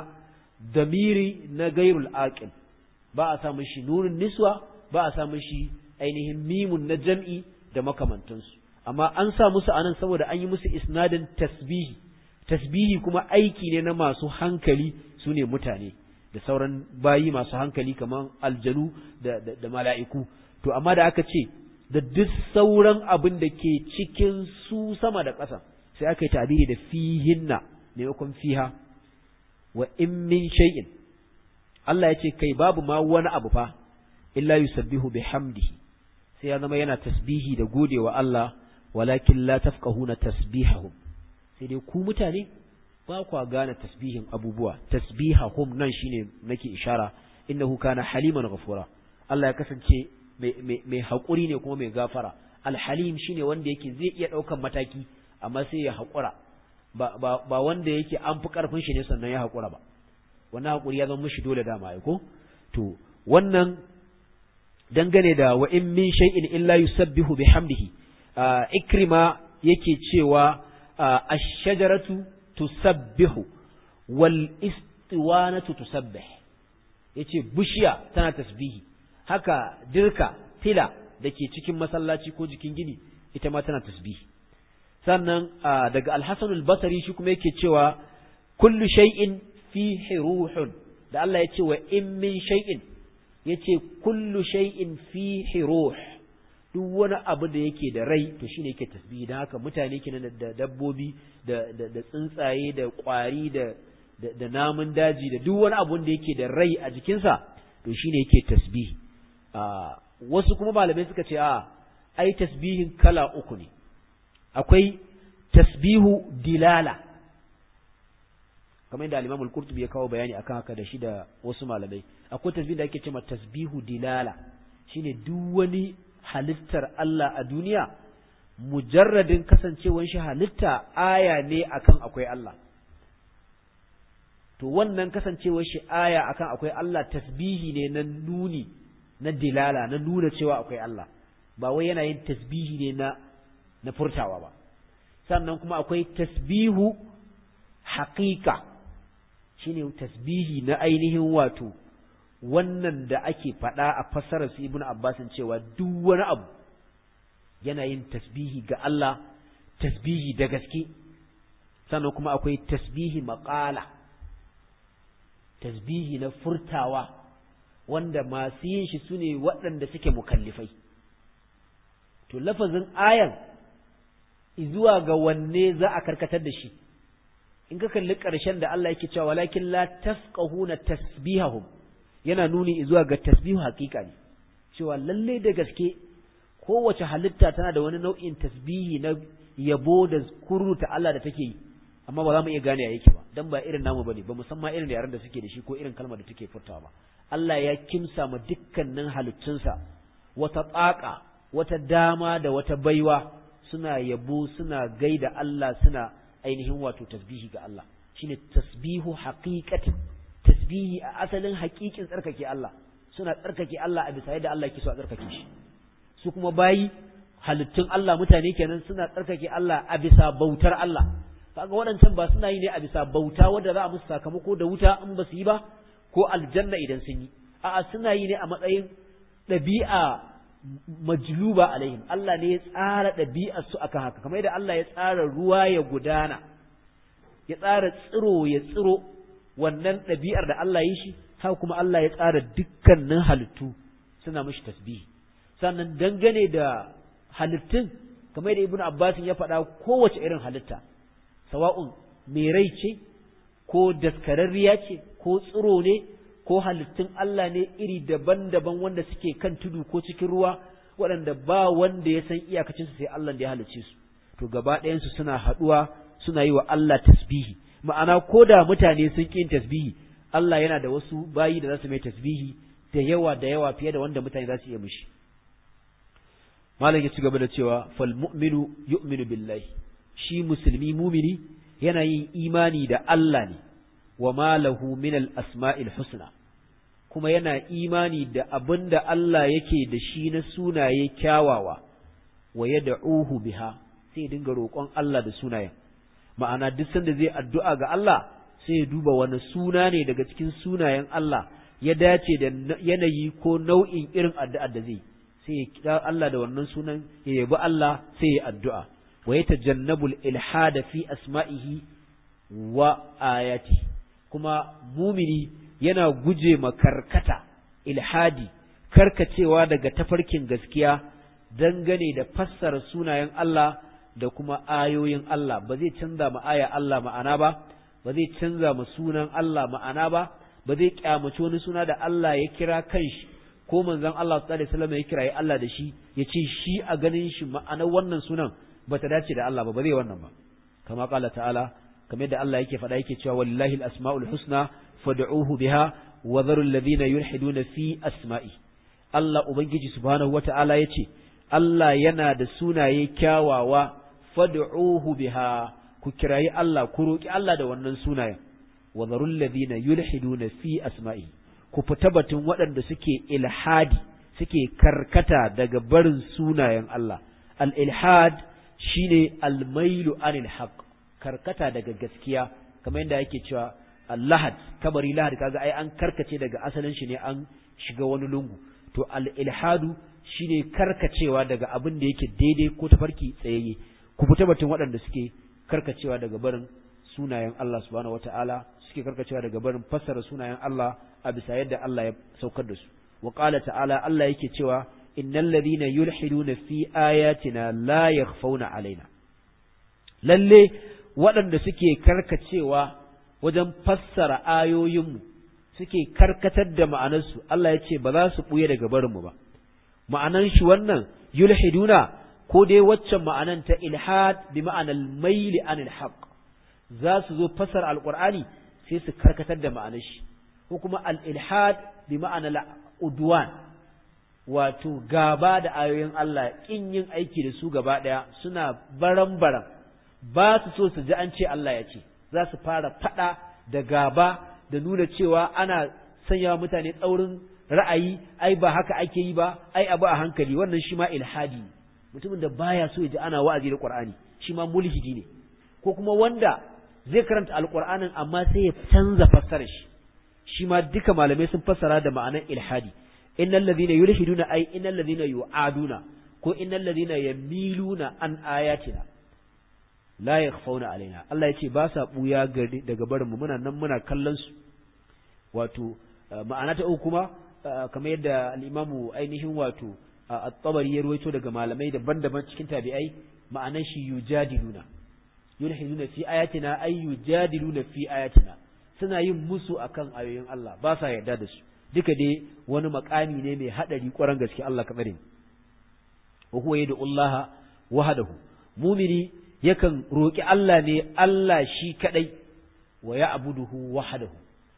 damiri na gairul aqil ba a samun shi nurin niswa ba a samun shi ainihin mimun na jam'i da makamantansu amma an sa musu anan saboda an yi musu isnadin tasbihi tasbihi kuma aiki ne na masu hankali su ne mutane da sauran bayi masu hankali kamar aljanu da, da, da mala'iku to amma da aka ce da duk sauran abin da ke cikin su sama da ƙasa sai aka yi tabiri da fihinna maimakon fiha wa in min shay'in Allah ya ce kai babu ma wani abu fa illa yusabbihu bihamdihi sai ya zama yana tasbihi da godewa Allah walakin la tafqahuna tasbihahum sai dai ku mutane ba kwa gane tasbihin abubuwa tasbihahum nan shine nake ishara innahu kana haliman ghafura Allah ya kasance mai haƙuri ne kuma mai gafara alhalim shine wanda yake zai iya ɗaukan mataki amma sai ya haƙura ba, ba, ba wanda yake an fi ƙarfin shi ne sannan ya haƙura ba wannan haƙuri ya zama mishi dole dama ya ko to wannan dangane da wa in min shay'in illa yusabbihu bihamdihi ikrima yake cewa ash-shajaratu tusabbihu wal istiwanatu tusabbih yace bishiya tana tasbihi haka dirka tila dake cikin masallaci ko jikin gini ita ma tana tasbihi sannan daga al-Hasan al-Basri shi kuma yake cewa kullu shay'in fihi ruhun da Allah yace wa in min shay'in yace kullu shay'in fihi ruh duk wani abu da yake da rai to shine yake tasbihi dan haka mutane kenan da dabbobi da da tsuntsaye da kwari da da namun daji da duk wani abu da yake da rai a jikinsa to shine yake tasbihi wasu kuma malamai suka ce a ai tasbihin kala uku ne akwai tasbihu dilala kamar yadda al-Imam al-Qurtubi ya kawo bayani akan haka da shi da wasu malamai akwai tasbihin da ake cewa tasbihu dilala shine duk wani halittar Allah a duniya mujarradin kasancewar shi halitta aya ne akan akwai Allah to wannan kasancewar shi aya akan akwai Allah tasbihi ne na nuni na dilala na nuna cewa akwai Allah ba wai yana yin tasbihi ne na na furtawa ba sannan kuma akwai tasbihu haƙiƙa shine tasbihi na ainihin wato wannan da ake faɗa a fassarar su ibnu abbasin cewa duk wani abu yana yin tasbihi ga Allah tasbihi da gaske sannan kuma akwai tasbihi maƙala tasbihi na furtawa wanda masu yin shi su ne waɗanda suke mukallifai to lafazin ayan zuwa ga wanne za a karkatar da shi in ka kalli ƙarshen da Allah yake cewa walakin la tafqahuna tasbihahum yana nuni zuwa ga tasbihu hakika ne cewa lalle da gaske kowace halitta tana da wani nau'in tasbihi na yabo da kuruta Allah da take yi amma ba za mu iya gane ya yake ba dan ba irin namu bane ba musamman irin yaran da suke da shi ko irin kalmar da take furtawa ba Allah ya kimsa ma dukkanin halittunsa wata tsaka wata dama da wata baiwa suna yabo suna gaida Allah suna ainihin wato tasbihi ga Allah shine tasbihu haqiqatin tasbihi a asalin haƙiƙin tsarkake Allah suna tsarkake Allah a bisa yadda Allah yake so a tsarkake shi su kuma bayi halittun Allah mutane kenan suna tsarkake Allah a bisa bautar Allah kaga waɗancan ba suna yi ne a bisa bauta wadda za a musu sakamako da wuta in ba su yi ba ko aljanna idan sun yi a'a suna yi ne a matsayin ɗabi'a majluba alaihim Allah ne ya tsara ɗabi'ar su akan haka kamar yadda Allah ya tsara ruwa ya gudana ya tsara tsiro ya tsiro wannan ɗabi'ar da Allah yi shi haka kuma Allah ya tsara dukkanin halittu suna mishi tasbihi sannan dangane da halittun kamar da ibnu abbas ya faɗa kowace irin halitta sawa'un mai rai ce ko daskararriya ce ko tsiro ne ko halittun Allah ne iri daban-daban wanda suke kan tudu ko cikin ruwa waɗanda ba wanda ya san iyakacinsu sai Allah da ya halicce su to gaba ɗayansu suna haɗuwa suna yi wa Allah tasbihi ma'ana ko da mutane sun ƙi tasbihi Allah yana da wasu bayi da za su mai tasbihi da yawa da yawa fiye da wanda mutane za su iya mishi malam ya ci gaba da cewa fal mu'minu yu'minu billahi shi musulmi mumini yana yin imani da Allah ne wa ma lahu min al asma'il husna kuma yana imani da abin da Allah yake da shi na sunaye kyawawa wa yad'uhu biha sai dinga roƙon Allah da sunayen ma'ana duk sanda zai addu'a ga Allah sai ya duba wani suna ne daga cikin sunayen Allah ya dace da yanayi ko nau'in irin addu'ar da zai sai ya kira Allah da wannan sunan ya yabi Allah sai ya addu'a wa ya tajannabul ilhada fi asma'ihi wa ayati kuma mumini yana guje ma karkata ilhadi karkacewa daga tafarkin gaskiya dangane da fassara sunayen Allah da kuma ayoyin Allah ba zai canza ma aya Allah ma'ana ba ba zai canza ma sunan Allah ma'ana ba ba zai kyamaci wani suna da Allah ya kira kanshi ko manzon Allah sallallahu alaihi wasallam ya kira Allah da shi ya ce shi a ganin shi ma'anar wannan sunan ba ta dace da Allah ba ba zai wannan ba kama qala ta'ala kamar yadda Allah yake faɗa yake cewa wallahi al-asma'ul husna fad'uhu biha wa dharu alladhina yulhiduna fi asma'i Allah ubangiji subhanahu wata'ala yace Allah yana da sunaye kyawawa fad'uhu biha ku kirayi Allah ku roki Allah da wannan sunayen wa dharu alladhina yulhiduna fi asma'i ku fita batun waɗanda suke ilhadi suke karkata daga barin sunayen Allah al-ilhad shine al-mailu anil haqq karkata daga gaskiya kamar yadda yake cewa lahad kabari lahad kaga ai an karkace daga asalin shi ne an shiga wani lungu to al-ilhadu shine karkacewa daga abin da yake daidai ko tafarki tsayayye ku fita batun waɗanda suke karkacewa daga barin sunayen Allah subhanahu wata'ala suke karkacewa daga barin fassara sunayen Allah a bisa yadda Allah ya saukar da su wa qala ta'ala Allah yake cewa innal ladhina yulhiduna fi ayatina la yakhfawna alaina lalle waɗanda suke karkacewa wajen fassara ayoyinmu suke karkatar da ma'anarsu Allah ya ce ba za su ɓuye daga barinmu ba ma'anan shi wannan yulhiduna ko dai waccan ma'anan ta ilhad bi ma'anar maili anil haqq za su zo fassara alqur'ani sai su karkatar da ma'anar shi ko kuma al ilhad bi ma'anar udwan wato gaba da ayoyin Allah kin yin aiki da su gaba ɗaya suna baran-baran ba su so su ji an ce Allah ya ce za su fara faɗa da gaba da nuna cewa ana sanya mutane tsaurin ra'ayi ai ba haka ake yi ba ai abu a hankali wannan shi ma ilhadi mutumin da baya so ya ji ana wa'azi da Qur'ani shi ma mulhidi ne ko kuma wanda zai karanta alqur'anin amma sai ya canza fassarar shi shi ma duka malamai sun fassara da ma'anar ilhadi innal ladhina yulhiduna ai innal ladhina yu'aduna ko innal ladhina yamiluna an ayatina la yakhfauna alaina Allah yace ba sa buya gari daga barin mu muna nan muna kallon su wato ma'ana ta uku kuma kamar yadda al-Imam ainihin wato at-Tabari ya ruwaito daga malamai daban-daban cikin tabi'ai ma'anan shi yujadiluna yulhiduna fi ayatina ay yujadiluna fi ayatina suna yin musu akan ayoyin Allah ba sa yarda da su duka dai wani makami ne mai hadari kwaran gaske Allah ka tsare wa huwa yadu Allah wahdahu mumini yakan roƙi Allah ne Allah shi kaɗai wa ya abuduhu wahadahu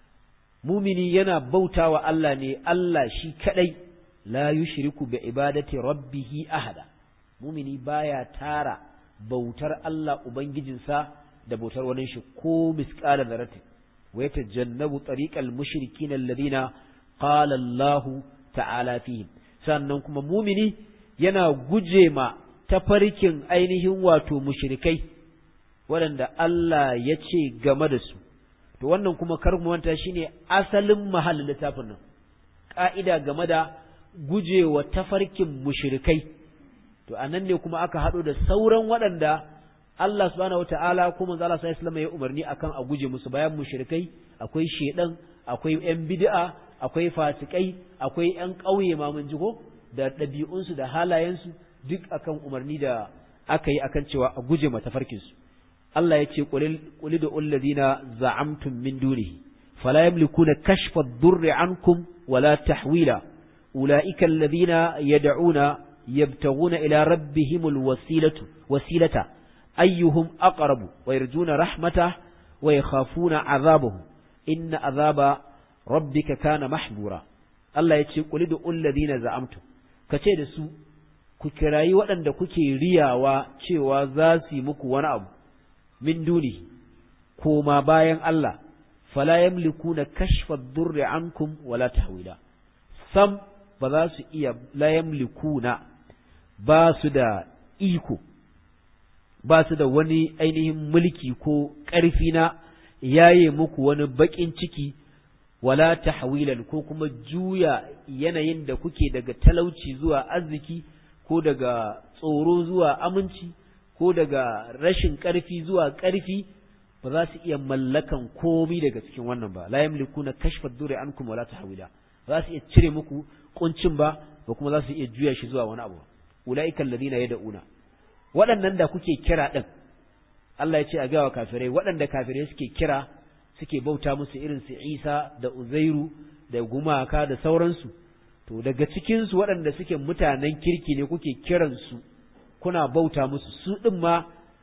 mumini yana bautawa Allah ne Allah shi kaɗai la yushriku bi ibadati rabbihi ahada mumini baya tara bautar Allah ubangijinsa da bautar wani shi ko misqala dharratin wa yatajannabu tariqal mushrikin alladhina qala Allah ta'ala fihim sannan kuma mumini yana guje ma tafarkin ainihin wato mushrikai waɗanda Allah ya ce game da su to wannan kuma kar mu manta shine asalin mahallin littafin nan ƙa'ida game da gujewa tafarkin mushrikai to anan ne kuma aka haɗo da sauran waɗanda Allah subhanahu wataala ko manzo Allah sallallahu alaihi ya umarni akan a guje musu bayan mushrikai akwai shedan akwai yan bid'a akwai fasikai akwai yan ƙauye ma mun jigo da ɗabi'unsu da halayensu duk akan umarni da aka yi akan cewa a guje mata farkinsu Allah ya ce qul da ulladina za'amtum min dunihi fala yamlikuna kashfa ad-durri ankum wala tahwila ulaika alladhina yad'una yabtaguna ila rabbihimul wasilatu wasilata ayyuhum aqrabu wa yarjuna rahmatahu wa yakhafuna 'adhabahu inna 'adhaba rabbika kana mahbura Allah ya ce qul da ulladina za'amtum kace da su ku kirayi waɗanda kuke riyawa cewa za su yi muku wani abu min duni koma bayan Allah fala yamlikuna kashfa ad-durri ankum wala tahwila sam ba za su iya la yamlikuna ba su da iko ba su da wani ainihin mulki ko ƙarfi na yaye muku wani baƙin ciki wala tahwilan ko kuma juya yanayin da kuke daga talauci zuwa arziki ko daga tsoro zuwa aminci ko daga rashin ƙarfi zuwa ƙarfi ba za su iya mallakan komi daga cikin wannan ba la yamlikuna kashfa dure ankum wala tahwila ba za su iya cire muku kuncin ba ba kuma za su iya juya shi zuwa wani abu ulaika alladhina yad'una waɗannan da kuke kira din Allah ya ce a ga wa kafirai waɗanda kafirai suke kira suke bauta musu irin su Isa da Uzairu da gumaka da sauransu to daga cikin su waɗanda suke mutanen kirki ne kuke kiransu kuna bauta musu su ɗin ma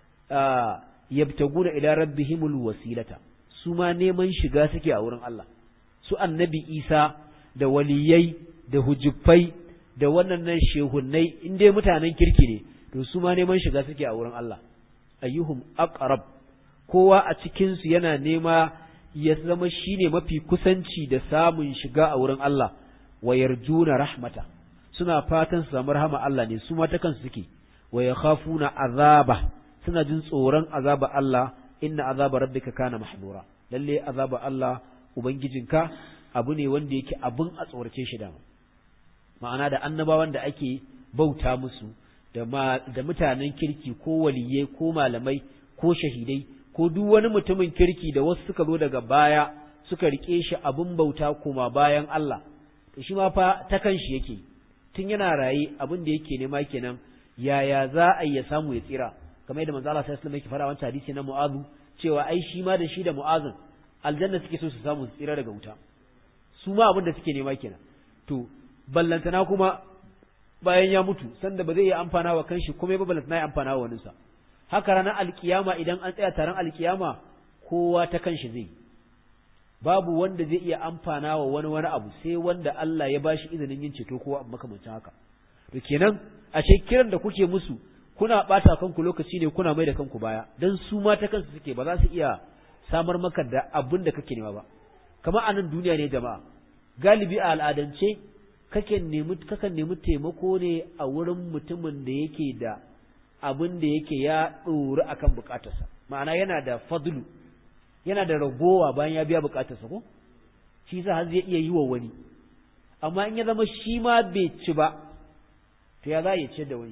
yabtaguna ila rabbihimul wasilata su ma neman shiga suke a wurin Allah su annabi Isa da waliyai da hujjufai da wannan shehunnai in dai mutanen kirki ne to su ma neman shiga suke a wurin Allah ayyuhum aqrab kowa a cikin su yana nema ya zama shine mafi kusanci da samun shiga a wurin Allah wa yarjuna rahmata suna fatan su samu rahama Allah ne su ma ta kansu suke wa yakhafuna azaba suna jin tsoron azaba Allah inna azaba rabbika kana mahdura lalle azaba Allah ubangijinka abu ne wanda yake abun a tsorace shi da ma'ana da annabawan da ake bauta musu da da mutanen kirki ko waliyai ko malamai ko shahidai ko duk wani mutumin kirki da wasu suka zo daga baya suka rike shi abun bauta kuma bayan Allah to shi ma fa ta kanshi yake tun yana raye abin da yake nema kenan yaya za a ya samu ya tsira kamar yadda manzo Allah sallallahu alaihi wasallam yake fara wancan hadisi na Mu'adh cewa ai shi ma da shi da Mu'adh aljanna suke so su samu su tsira daga wuta su ma abin da suke nema kenan to ballantana kuma bayan ya mutu sanda ba zai iya amfana wa kanshi kuma ba ballantana ya amfana wa waninsa haka ranar alkiyama idan an tsaya taron alkiyama kowa ta kanshi zai babu wanda zai iya amfana wa wani wani abu sai wanda Allah ya bashi izinin yin ceto ko makamancin haka to kenan ashe kiran da kuke musu kuna bata kanku lokaci ne kuna mai da kanku baya dan su ma ta kansu suke ba za su iya samar maka da abin da kake nema ba kamar a nan duniya ne jama'a galibi a al'adance kake nemi kakan nemi taimako ne a wurin mutumin da yake da abin da yake ya ɗori akan bukatarsa ma'ana yana da fadlu yana da ragowa bayan ya biya bukatarsa ko shi sa har zai iya yi wa wani amma in ya zama shi ma bai ci ba to ya za ya ce da wani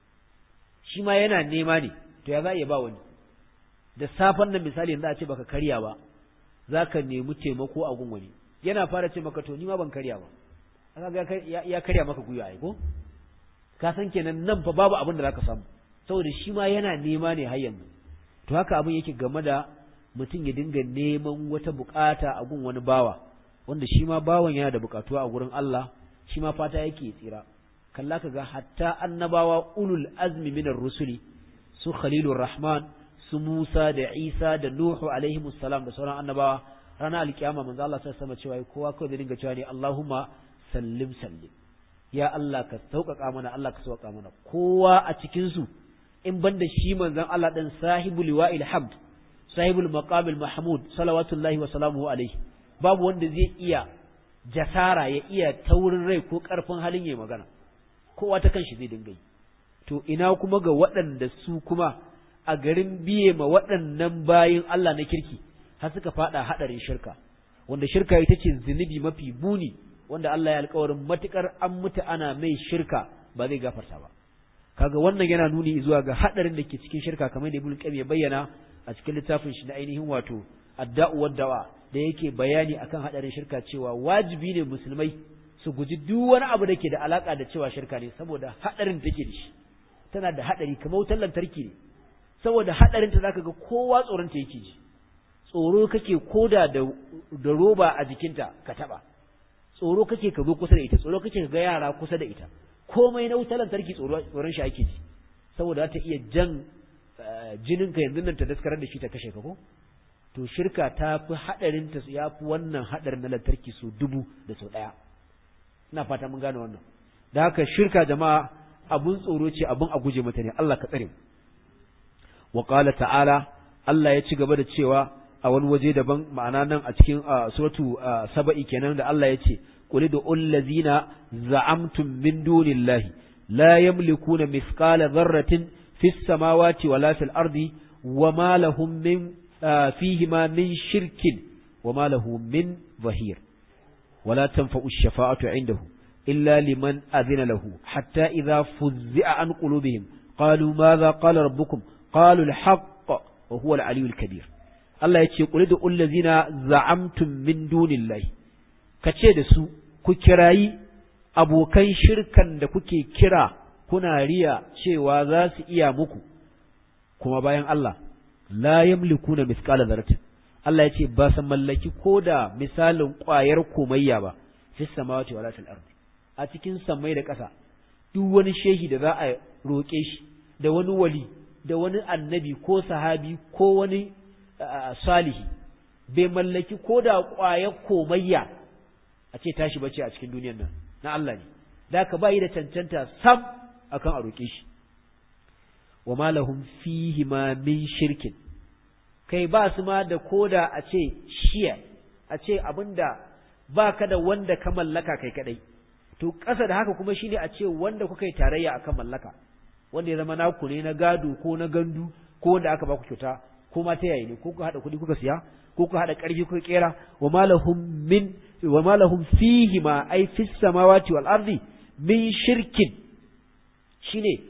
shi ma yana nema ne to ya za ya ba wani da safen nan misali yanzu a ce baka karya ba za ka nemi taimako a gun wani yana fara ce maka to ni ma ban karya ba aka ya karya maka gwiwa ai ko ka san kenan nan fa babu abin da zaka samu saboda shi ma yana nema ne har yanzu to haka abin yake game da mutum ya dinga neman wata bukata a gun wani bawa wanda shi ma bawan yana da bukatuwa a gurin Allah shi ma fata yake tsira kalla ka ga hatta annabawa ulul azmi minar rusuli su khalilur rahman su Musa da Isa da Nuhu alaihi salam da sauran annabawa ranar alkiyama manzo Allah sai sama cewa kowa kawai zai dinga cewa ne Allahumma sallim sallim ya Allah ka sauƙaƙa mana Allah ka sauƙaƙa mana kowa a cikin su in banda shi manzon Allah dan sahibul liwa'il hamd sahibul maqamil mahmud salawatullahi wa salamuhu alaihi babu wanda zai iya jasara ya iya taurin rai ko ƙarfin halin yayi magana kowa ta kanshi zai dinga yi to ina kuma ga waɗanda su kuma a garin biye ma waɗannan bayin Allah na kirki har suka faɗa haɗarin shirka wanda shirka ita ce zunubi mafi buni wanda Allah ya alƙawarin matukar an mutu ana mai shirka ba zai gafarta ba kaga wannan yana nuni zuwa ga haɗarin da ke cikin shirka kamar da Ibn Qayyim ya bayyana a cikin littafin shi na ainihin wato adda'u dawa da yake bayani akan hadarin shirka cewa wajibi ne musulmai su guji duk wani abu da ke da alaka da cewa shirka ne saboda hadarin take da shi tana da hadari kamar wutar lantarki ne saboda hadarin ta zaka ga kowa tsoron ta yake ji tsoro kake koda da da roba a jikinta ka taba tsoro kake ka zo kusa da ita tsoro kake ka ga yara kusa da ita komai na wutar lantarki tsoron shi ake ji saboda ta iya jan jinin ka yanzu nan ta daskarar da shi ta kashe ka ko to shirka ta fi hadarin ta ya fi wannan hadarin na lantarki su dubu da sau daya ina fata mun gane wannan da haka shirka jama'a abun tsoro ce abun a guje mata ne Allah ka tsare mu wa qala ta'ala Allah ya ci gaba da cewa a wani waje daban ma'ana nan a cikin suratu saba'i kenan da Allah ya ce qul da allazina za'amtum min dunillahi la yamlikuna mithqala dharratin fis samawati wala fil ardi wama lahum min fihima min shirkin wama lahu min zahir ولا تنفع الشفاعة عنده إلا لمن أذن له حتى إذا فزع عن قلوبهم قالوا ماذا قال ربكم قالوا الحق وهو العلي الكبير Allah ya ce, Ƙuli da ullazina za'amtum min dunillahi, ka ce da su, ku kirayi abokan shirkan da kuke kira kuna riya cewa za su iya muku, kuma bayan Allah, la yamliku na miskala zaratin. Allah ya ce, ba su mallaki ko da misalin ƙwayar komayya ba, fi samawati wa latin ardi, a cikin sammai da ƙasa, duk wani shehi da za a roƙe shi, da wani wali, da wani annabi ko sahabi ko wani salihi bai mallaki ko da ƙwayar komayya a ce tashi bace a cikin duniyar nan na Allah ne da ka bayi da cancanta sam akan a roƙe shi wa malahum fihi ma min shirkin kai ba su ma da koda a ce shiya a ce abinda ba ka da wanda ka mallaka kai kadai to ƙasa da haka kuma shine a ce wanda kuka yi tarayya akan mallaka wanda ya zama naku ne na gado ko na gandu ko wanda aka ba ku kyauta ko ma ta yayi ne ko ku hada kuɗi kuka siya ko ku hada ƙarfi kuka kera wa malahum min wa malahum fihi ma ai fis samawati wal ardi min shirkin shine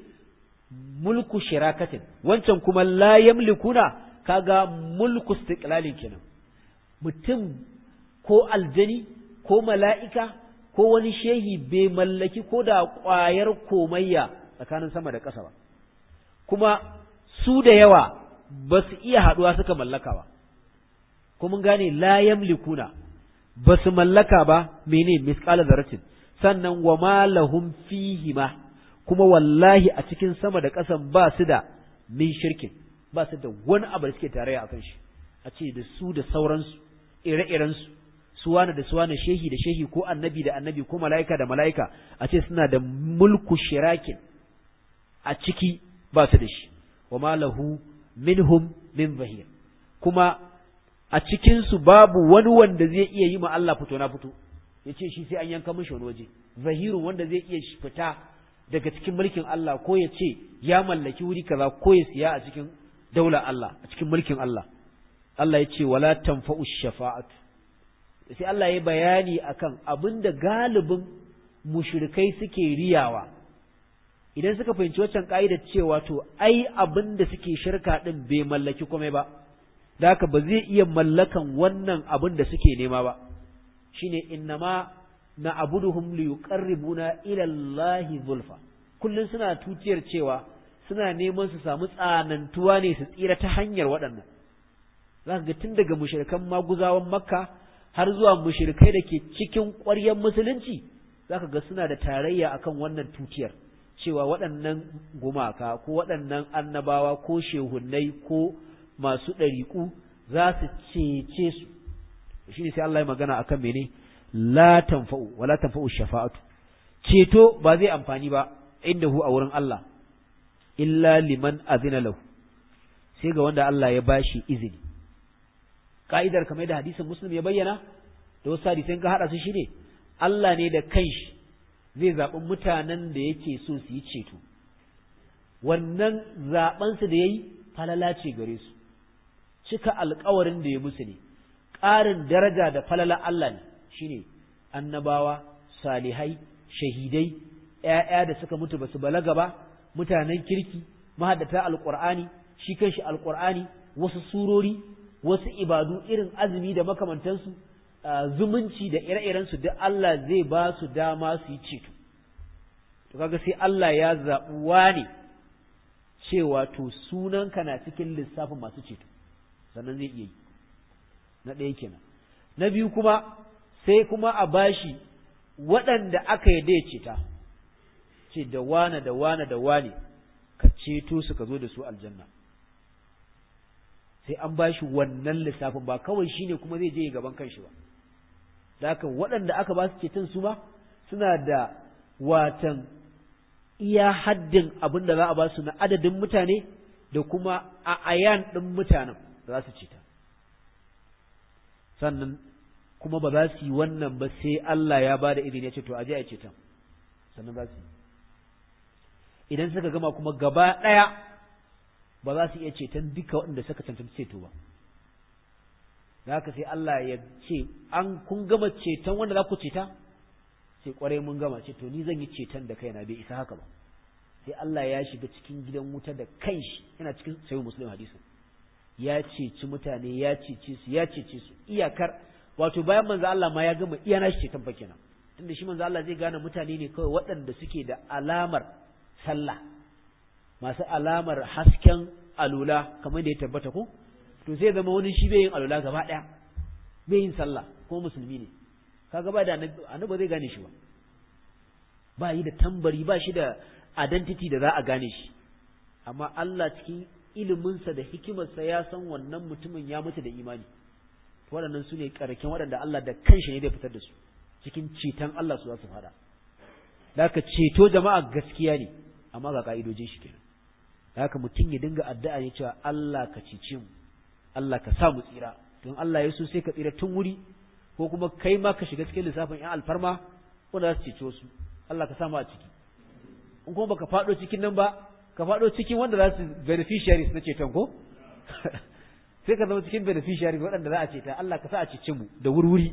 mulku shirakatin wancan kuma la yamlikuna kaga mulku istiqlalin kenan mutum ko aljani ko mala'ika ko wani shehi bai mallaki ko da ƙwayar komayya tsakanin sama da ƙasa ba kuma su da yawa ba su iya haɗuwa suka mallaka ba kuma gane la yamlikuna ba su mallaka ba mene misqala zaratin sannan wa ma lahum fihi ma kuma wallahi a cikin sama da ƙasan ba su da min shirkin ba su da wani abu da suke tarayya akan shi a ce da su da sauransu ire-irensu suwana da suwana shehi da shehi ko annabi da annabi ko mala'ika da mala'ika a ce suna da mulku shirakin a ciki ba su da shi wa ma lahu minhum min zahir kuma a cikinsu babu wani wanda zai iya yi ma Allah fito na fito ya ce shi sai an yanka mishi wani waje zahirun wanda zai iya fita daga cikin mulkin Allah ko ya ce ya mallaki wuri kaza ko ya siya a cikin daular Allah a cikin mulkin Allah Allah ya ce wala tanfa'u shafa'atu sai Allah ya bayani akan abinda galibin mushrikai suke riyawa idan suka fahimci waccan ka'ida cewa to ai abinda suke shirka din bai mallaki komai ba da haka ba zai iya mallakan wannan abin da suke nema ba shine innama na abuduhum li yuqarribuna ila Allahi zulfa kullun suna tutiyar cewa suna neman su samu tsanantuwa ne su tsira ta hanyar waɗannan zaka ga tun daga mushrikan maguzawan makka har zuwa mushrikai da ke cikin ƙwaryar musulunci zaka ga suna da tarayya akan wannan tutiyar cewa waɗannan gumaka ko waɗannan annabawa ko shehunnai ko masu ɗariƙu za su cece su shi ne sai Allah ya magana akan mene la tanfa'u wala tanfa'u shafa'atu ceto ba zai amfani ba inda hu a wurin Allah illa liman azina lahu sai ga wanda Allah ya bashi izini ka'idar kamar da hadisin muslim ya bayyana da wasu hadisan ka hada su shine Allah ne da kanshi zai zaɓi mutanen da yake so su yi ceto wannan zaɓensu da ya yi falala ce gare su cika alkawarin da ya musu ne ƙarin daraja da falala Allah ne shine annabawa salihai shahidai ‘ya'ya da suka mutu basu balaga ba mutanen kirki mahaddata alƙur'ani shi kanshi alƙur'ani wasu surori wasu ibadu irin azumi da makamantansu zumunci da ire-irensu duk Allah zai ba su dama su yi ceto to kaga sai Allah ya zaɓi wane cewa to sunanka na cikin lissafin masu ceto sannan zai iya yi na ɗaya kenan na biyu kuma sai kuma a bashi waɗanda aka yi ya ceta ce da wane da wane da wane ka ceto su ka zo da su aljanna sai an bashi wannan lissafin ba kawai shine kuma zai je gaban kanshi ba da haka waɗanda aka ba su ceton su ma suna da watan iya haddin abin da za a ba su na adadin mutane da kuma a ayan ɗin mutanen da za su ceta sannan kuma ba za su yi wannan ba sai Allah ya ba da izini ya ce to aje a ceton sannan za su yi idan suka gama kuma gaba ɗaya ba za su iya ceton duka waɗanda suka cancanci ceto ba da haka sai Allah ya ce an kun gama ceton wanda za ku ceta sai kwarai mun gama ce to ni zan yi ceton da kaina bai isa haka ba sai Allah ya shiga cikin gidan wuta da kanshi yana cikin sayi muslim hadisi ya ceci mutane ya cece su ya cece su iyakar wato bayan manzo Allah ma ya gama iya nashi ceton fa kenan tunda shi manzo Allah zai gane mutane ne kawai waɗanda suke da alamar sallah masu alamar hasken alula kamar da ya tabbata ko to sai zama wani shi bai yin alula gaba ɗaya bai yin sallah ko musulmi ne kaga ba da annabi zai gane shi ba ba yi da tambari ba shi da identity da za a gane shi amma Allah cikin iliminsa da hikimarsa ya san wannan mutumin ya mutu da imani waɗannan su ne ƙarken waɗanda Allah da kanshi ne zai fitar da su cikin ceton Allah su za su fada da haka ceto jama'a gaskiya ne amma ga ka'idojin shi kenan da haka mutum ya dinga addu'a ne cewa Allah ka cece mu Allah ka sa mu tsira don Allah ya so sai ka tsira tun wuri ko kuma kai ma ka shiga cikin lissafin ƴan alfarma wanda za su cece wasu Allah ka sa mu a ciki in kuma baka faɗo cikin nan ba ka faɗo cikin wanda za su beneficiaries na ceton ko sai ka zama cikin beneficiaries waɗanda za a ceta Allah ka sa a cece mu da wurwuri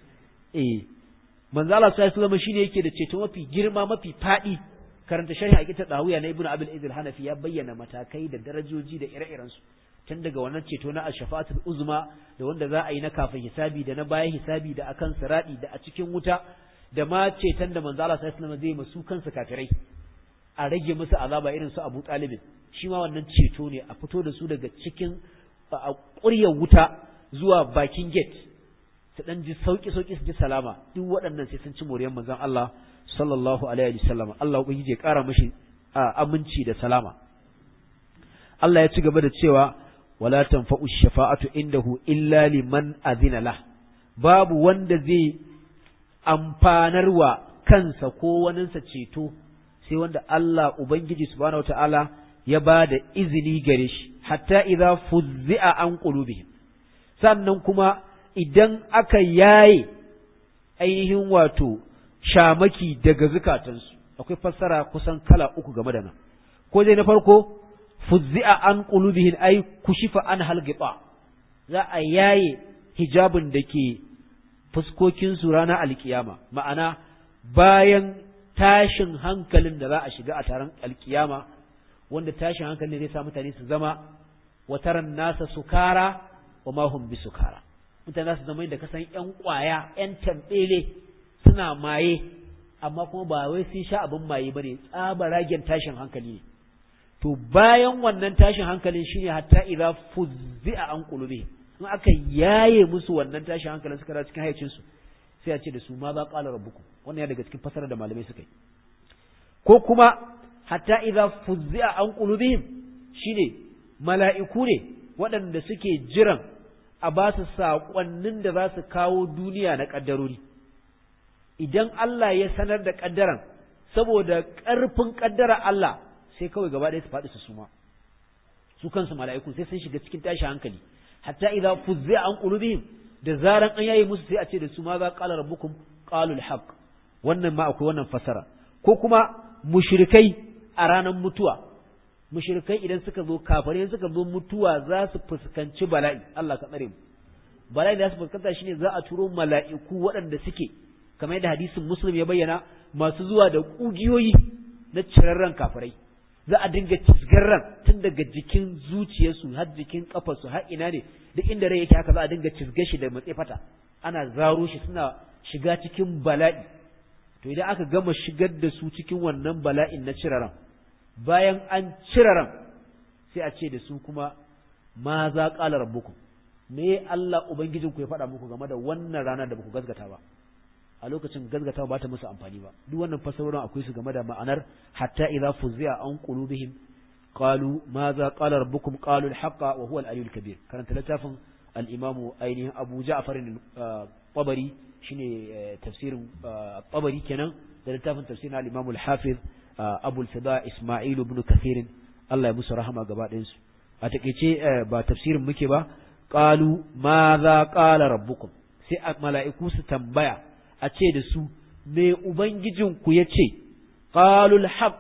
eh manzo Allah sallallahu alaihi shine yake da ceto mafi girma mafi faɗi karanta sharhi aqita dawiya na ibnu abil izil hanafi ya bayyana matakai da darajoji da ire-iren su tun daga wannan ceto na ash-shafa'atul uzma da wanda za a yi na kafin hisabi da na bayan hisabi da akan siradi da a cikin wuta da ma ceton da manzo Allah sallallahu alaihi zai masu kansu kafirai a rage musu azaba irin su Abu Talib shi ma wannan ceto ne a fito da su daga cikin a ƙuryar wuta zuwa bakin gate su dan ji sauki sauki su ji salama duk waɗannan sai sun ci moriyar manzon Allah sallallahu alaihi wasallam Allah ubangiji ya ƙara mishi aminci da salama Allah ya ci gaba da cewa wala tanfa'u shafa'atu indahu illa liman adhina lah babu wanda zai amfanarwa kansa ko waninsa ceto sai wanda Allah ubangiji subhanahu wataala ya ba da izini gare shi hatta idza fuzzi'a an qulubihim sannan kuma idan aka yaye ainihin wato shamaki daga zukatansu akwai fassara kusan kala uku game da nan ko dai na farko fuzzi'a an qulubihim ay kushifa an halgita za a yaye hijabin da ke fuskokin su ranar alkiyama ma'ana bayan tashin hankalin da za a shiga a taron alkiyama wanda tashin hankalin zai sa mutane su zama wataran nasa sukara wa ma hum bi sukara mutane su zama da kasan yan kwaya yan tambele suna maye amma kuma ba wai sun sha abin maye bane tsabaragen tashin hankali ne to bayan wannan tashin hankalin shine hatta idza fuzzi'a an qulubi in aka yaye musu wannan tashin hankalin suka cikin hayyacin su sai a ce da su ma za qala rabbukum wannan ya daga cikin fasara da malamai suka yi ko kuma hatta idza fuzzi'a an qulubihim shine mala'iku ne waɗanda suke jiran a ba su saƙonnin da za su kawo duniya na ƙaddarori idan Allah ya sanar da ƙaddaran saboda ƙarfin ƙaddara Allah sai kawai gaba ɗaya su faɗi su suma su kansu mala'iku sai sun shiga cikin tashi hankali hatta idza fuzzi'a an qulubihim da zaran an yaye musu sai a ce da su ma za qala rabbukum qalul haqq wannan ma akwai wannan fasara ko kuma mushrikai a ranar mutuwa mushrikai idan suka zo kafare suka zo mutuwa za su fuskanci bala'i Allah ka tsare mu bala'i da su fuskanta shine za a turo mala'iku waɗanda suke kamar yadda hadisin muslim ya bayyana masu zuwa da kugiyoyi na cirarran kafirai za a dinga ran tun daga jikin zuciyarsu har jikin kafarsu har ina ne duk inda rai yake haka za a dinga cizge shi da matse fata ana zaro shi suna shiga cikin bala'i to idan aka gama shigar da su cikin wannan bala'in na ciraran bayan an ciraran sai a ce da su kuma ma za qala rabbukum me Allah ubangijinku ya faɗa muku game da wannan rana da baku gazgata ba a lokacin gazgatawa ba ta musu amfani ba duk wannan fasarorin akwai su game da ma'anar hatta idza fuzzi'a an qulubihim qalu madha qala rabbukum qalu al-haqqa wa huwa al-aliyyul kabir karanta littafin al-imamu ainihin Abu Ja'far al-Tabari shine tafsirin Tabari kenan da littafin tafsirin al-Imam al-Hafiz Abu al-Fida Isma'il ibn Kathir Allah ya musu rahama gaba ɗayan su a takeice ba tafsirin muke ba qalu madha qala rabbukum sai mala'iku su tambaya a ce da su me ubangijinku ya ce qalul haqq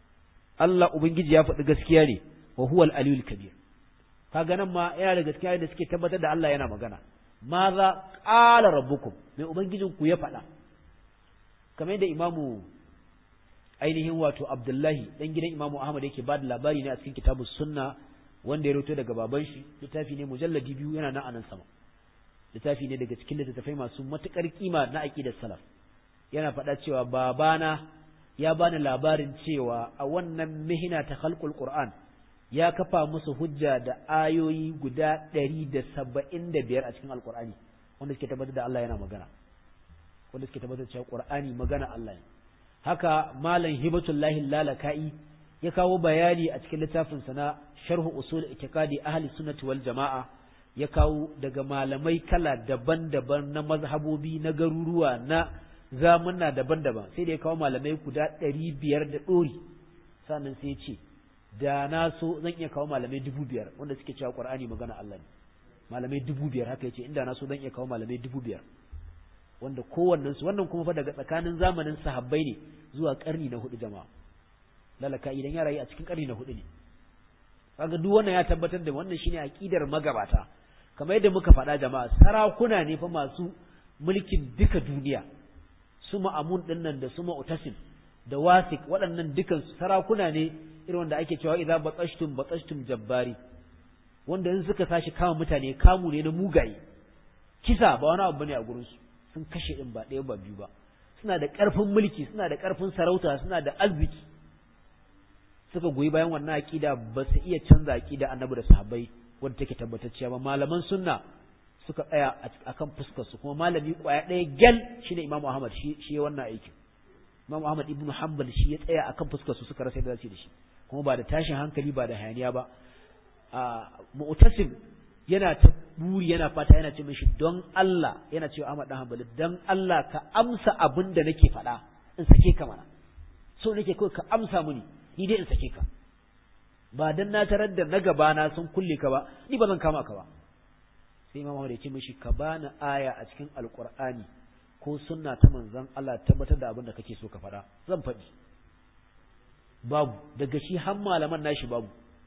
Allah ubangiji ya faɗi gaskiya ne wa huwa al-aliyul kabir kaga nan ma yana da gaskiya da suke tabbatar da Allah yana magana maza qala rabbukum me ubangijinku ya faɗa kamar yadda imamu ainihin wato Abdullahi dan gidan imamu Ahmad yake ba da labari ne a cikin kitabus sunna wanda ya rawaito daga baban shi littafi ne mujalladi biyu yana nan anan sama littafi ne daga cikin littattafai masu matuƙar kima na aƙidar salaf yana faɗa cewa babana ya bani labarin cewa a wannan mihina ta khalqul qur'an ya kafa musu hujja da ayoyi guda ɗari da saba'in da biyar a cikin alƙur'ani wanda suke tabbatar da Allah yana magana wanda suke tabbatar da cewa qur'ani magana Allah ne haka malam hibatullahi lalaka'i ya kawo bayani a cikin littafinsa na sharhu usul itiqadi ahli sunnati wal jama'a ya kawo daga malamai kala daban-daban na mazhabobi na garuruwa na zamunna daban-daban sai da ya kawo malamai guda ɗari biyar da ɗori sannan sai ya ce da na so zan iya kawo malamai dubu biyar wanda suke cewa ƙwar'ani magana Allah ne malamai dubu biyar haka ya ce inda na so zan iya kawo malamai dubu biyar wanda kowannen su wannan kuma fa daga tsakanin zamanin sahabbai ne zuwa ƙarni na hudu jama'a lalaka idan ya rayu a cikin ƙarni na hudu ne kaga duk wannan ya tabbatar da wannan shine aqidar magabata kamar yadda muka faɗa jama'a sarakuna ne fa masu mulkin duka duniya su ma'amun din nan da su ma'utasim da wasik waɗannan dukan sarakuna ne irin wanda ake cewa idza batashtum batashtum jabbari wanda in suka tashi kama mutane kamu ne na mugaye kisa ba wani abu bane a gurin su sun kashe din ba ɗaya ba biyu ba suna da ƙarfin mulki suna da ƙarfin sarauta suna da arziki suka goyi bayan wannan aqida ba su iya canza aqida annabi da sahabbai wanda take tabbatacciya ba malaman sunna suka tsaya akan fuskar su kuma malami kwaya ɗaya gyal shine Imam Ahmad shi shi wannan aikin Imam Ahmad ibn Hanbal shi ya tsaya akan fuskar su suka rasa da da shi kuma ba da tashin hankali ba da hayaniya ba a mu'tasim yana ta buri yana fata yana ce mishi don Allah yana cewa Ahmad dan Hanbali don Allah ka amsa abin da nake faɗa in sake ka mana so nake kawai ka amsa mini ni dai in sake ka ba dan na tarar da na gaba na sun kulle ka ba ni ba zan kama ka ba sai Imam Ahmad ya ce mishi ka bani aya a cikin Alƙur'ani ko sunna ta manzon Allah tabbatar da abin da kake so ka faɗa zan faɗi babu daga shi har malaman nashi babu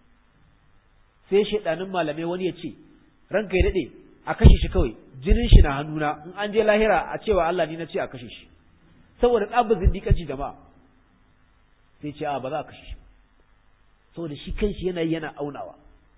sai shedanin malamai wani ya ce ranka ya dade a kashe shi kawai jinin shi na hannuna in an je lahira a cewa Allah ni na ce a kashe shi saboda tsabar zindiƙanci jama'a sai ce a ba za a kashe shi saboda shi kanshi yana yana aunawa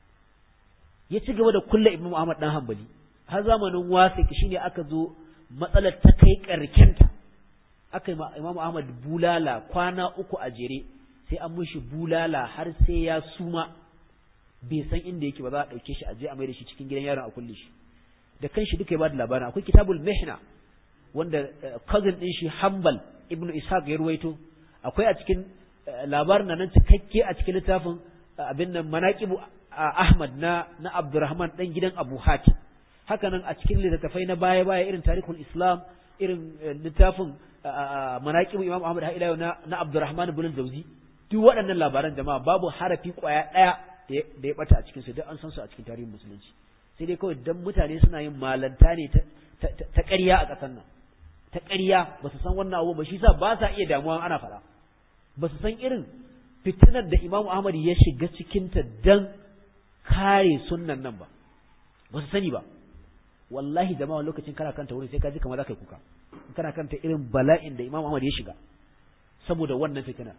ya ci gaba da kulla ibnu Muhammad dan Hanbali har zamanin wasik shine aka zo matsalar ta kai karkenta aka yi Imam Ahmad bulala kwana uku a jere sai an mishi bulala har sai ya suma bai san inda yake ba za a ɗauke shi a je a mai da shi cikin gidan yaron a kulle shi da kanshi duka ya bada labarin akwai kitabul mihna wanda cousin din shi Hanbal ibnu Ishaq ya ruwaito akwai a cikin labarin nan cikakke a cikin littafin abin nan manaqibu Ahmad na na Abdurrahman dan gidan Abu Hatim haka nan a cikin littattafai na baya baya irin tarihul Islam irin littafin manaqibu Imam Ahmad har ila na na Abdurrahman ibn al-Jawzi duk waɗannan labaran jama'a babu harafi kwaya ɗaya da ya bata a cikin su duk an san su a cikin tarihin musulunci sai dai kawai dan mutane suna yin malanta ne ta ƙarya a ƙasar nan ta ƙarya ba su san wannan abu ba shi sa ba sa iya damuwa ana faɗa ba su san irin fitinar da Imam Ahmad ya shiga cikinta dan kare sunnan nan ba ba su sani ba wallahi jama'a lokacin kana kanta wurin sai ka ji kamar za ka yi kuka kana kanta irin bala'in da Imam Ahmad ya shiga saboda wannan fitina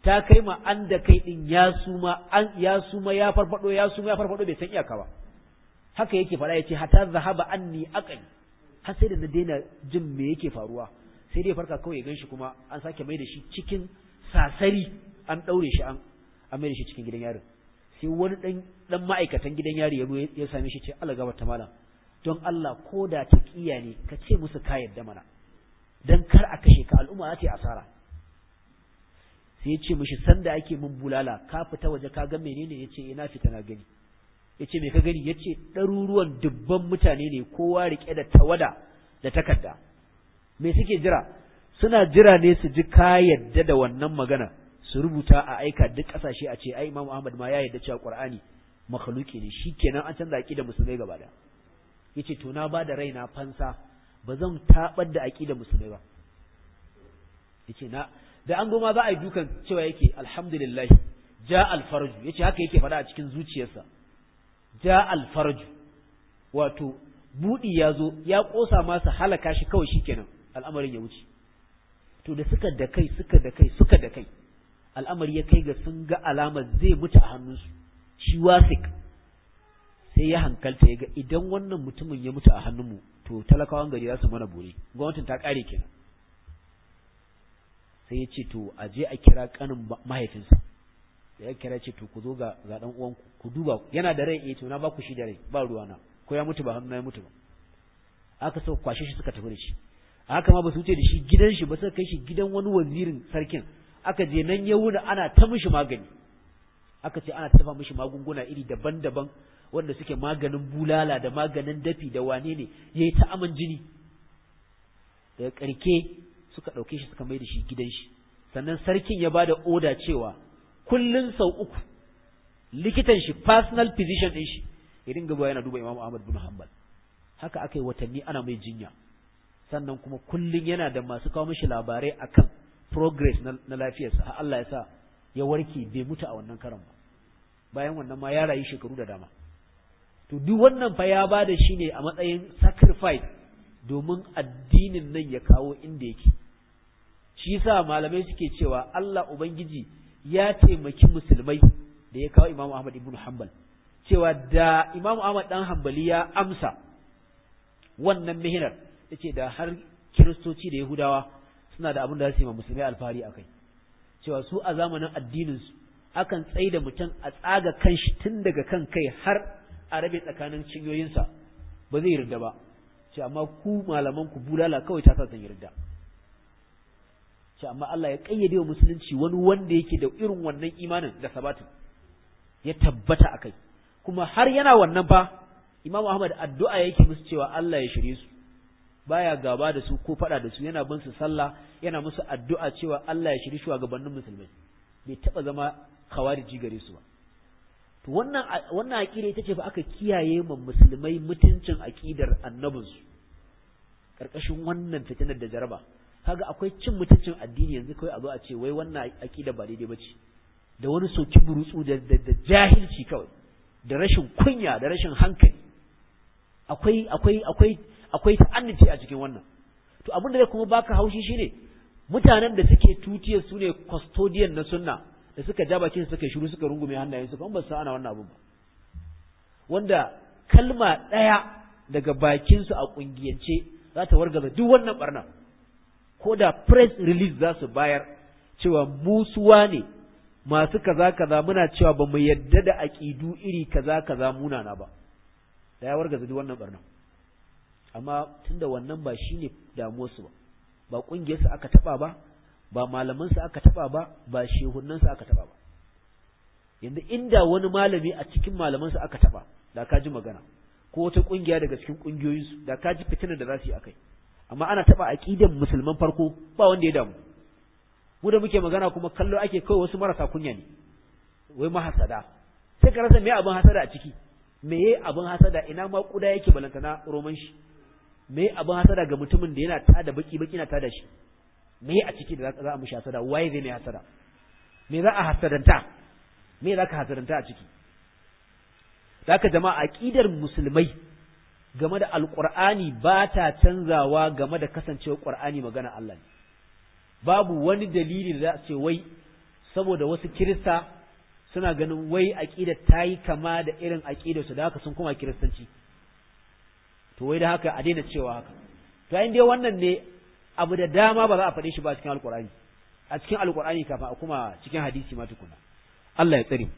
ta kai ma an da kai din ya suma an ya suma ya farfado ya suma ya farfado bai san iyaka ba haka yake faɗa yace hatta zahaba anni aqli har sai da na daina jin me yake faruwa sai dai farka kawai ya ganshi kuma an sake mai da shi cikin sasari an daure shi an an mai da shi cikin gidan yarin sai wani dan dan ma'aikatan gidan yari ya ya same shi ce Allah gaba ta malam don Allah ko da ta kiya ne ka ce musu ka yadda mana dan kar a kashe ka al'umma za ta yi asara sai ya ce mishi sanda ake min bulala ka fita waje ka ga menene yace ina fita na gani yace me ka gani yace ɗaruruwan dubban mutane ne kowa rike da tawada da takarda me suke jira suna jira ne su ji ka yadda da wannan magana su rubuta a aika duk kasashe a ce ai Imam Ahmad ma ya yadda cewa Qur'ani makhluki ne shikenan an canza aqida musulmai gaba da yace to na ba da raina fansa ba zan tabar da aqida musulmai ba yace na da an goma za a yi dukan cewa yake alhamdulillah ja alfarju yace haka yake faɗa a cikin zuciyarsa ja alfarju wato budi ya zo ya kosa masa halaka shi kawai shikenan al'amarin ya wuce to da suka da kai suka da kai suka da kai al'amari ya kai ga sun ga alamar zai mutu a hannunsu shi wasik sai ya hankalta ya ga idan wannan mutumin ya mutu a hannunmu to talakawan gari za su mana bore gwamnatin ta kare kenan sai ya ce to a je a kira kanin mahaifinsa da ya kira ce to ku zo ga ga dan uwanku ku duba yana da rai eh to na ba ku shi da rai ba ruwana ko ya mutu ba hannu ya mutu ba aka so kwashe shi suka tafi da shi haka ma ba su wuce da shi gidan shi ba suka kai shi gidan wani wazirin sarkin aka je nan ya wuna ana ta mishi magani aka ce ana tafa mishi magunguna iri daban-daban wanda suke maganin bulala da maganin dafi da wane ne yayi ta aman jini daga karke suka ɗauke shi suka mai da shi gidan shi sannan sarkin ya bada oda cewa kullun sau uku likitan shi personal physician ɗin shi ya dinga zuwa yana duba Imam Ahmad bin Hanbal haka aka yi watanni ana mai jinya sannan kuma kullun yana da masu kawo mishi labarai akan progress na, na lafiyarsa har Allah ya sa ya warke bai mutu a wannan karan ba bayan wannan ma ya rayu shekaru da dama to duk wannan fa ya bada shi ne a matsayin sacrifice domin addinin nan ya kawo inda yake shi yasa malamai suke cewa Allah ubangiji ya taimaki musulmai da ya kawo Imam Ahmad ibn Hanbal cewa da Imam Ahmad dan Hanbali ya amsa wannan mihinar yace da har kiristoci da Yahudawa suna da abin da za su yi ma musulmai alfahari akai cewa su a zamanin addinin su akan tsaida mutum a tsaga kanshi tun daga kan kai har a rabe tsakanin cinyoyinsa ba zai yarda ba ce amma ku malaman ku bulala kawai ta sa san yarda ce amma Allah ya kayyade wa musulunci wani wanda yake da irin wannan imanin da sabatin ya tabbata akai kuma har yana wannan fa Imam Ahmad addu'a yake musu cewa Allah ya shirye su baya gaba da su ko fada da su yana bin su sallah yana musu addu'a cewa Allah ya shirye shugabannin musulmai bai taba zama khawariji gare su ba to wannan wannan aqida ita ce fa aka kiyaye ma musulmai mutuncin aqidar annabinsu karkashin wannan fitinar da jaraba kaga akwai cin mutuncin addini yanzu kawai a zo a ce wai wannan aqida ba daidai bace da wani soki burutsu da, da, jahilci kawai da rashin kunya da rashin hankali akwai akwai akwai akwai ta'annuci a cikin wannan to abin da zai kuma baka haushi shine mutanen da suke tutiyar su ne custodian na sunna da suka ja bakin suka shiru suka rungume hannayen su kuma ba su ana wannan abun ba wanda kalma ɗaya daga bakin su a kungiyance za ta wargaza duk wannan barna ko da press release za su bayar cewa musuwa ne masu kaza kaza muna cewa ba mu yadda da aƙidu iri kaza kaza munana ba da ya wargaza duk wannan barna amma tunda wannan ba shine damuwarsu ba ba ƙungiyarsu aka taɓa ba ba malamansu aka taba ba ba shehunansu aka taba ba yanzu inda wani malami a cikin malamansu aka taba da ka ji magana ko wata kungiya daga cikin kungiyoyinsu da ka ji fitinar da za su yi akai amma ana taba aqidan musulman farko ba wanda ya damu mu da muke magana kuma kallo ake kai wasu marasa kunya ne wai mahasada sai ka rasa me abin hasada a ciki me yayi abin hasada ina ma kuda yake balantana roman shi me abin hasada ga mutumin da yana tada baki baki na tada shi me a ciki da za a mushi hasada waye zai mai hasada me za a hasadanta me za ka hasadanta a ciki Zaka jama'a aqidar musulmai game da alqur'ani ba ta canzawa game da kasancewar qur'ani magana Allah ne babu wani dalili da za a ce wai saboda wasu kirista suna ganin wai aqidar ta yi kama da irin aqidar su da haka sun koma kiristanci to wai da haka a daina cewa haka to in dai wannan ne abu da dama ba za a faɗe shi ba cikin alkur'ani a cikin alkur'ani kafin a kuma cikin hadisi ma tukuna Allah ya tsare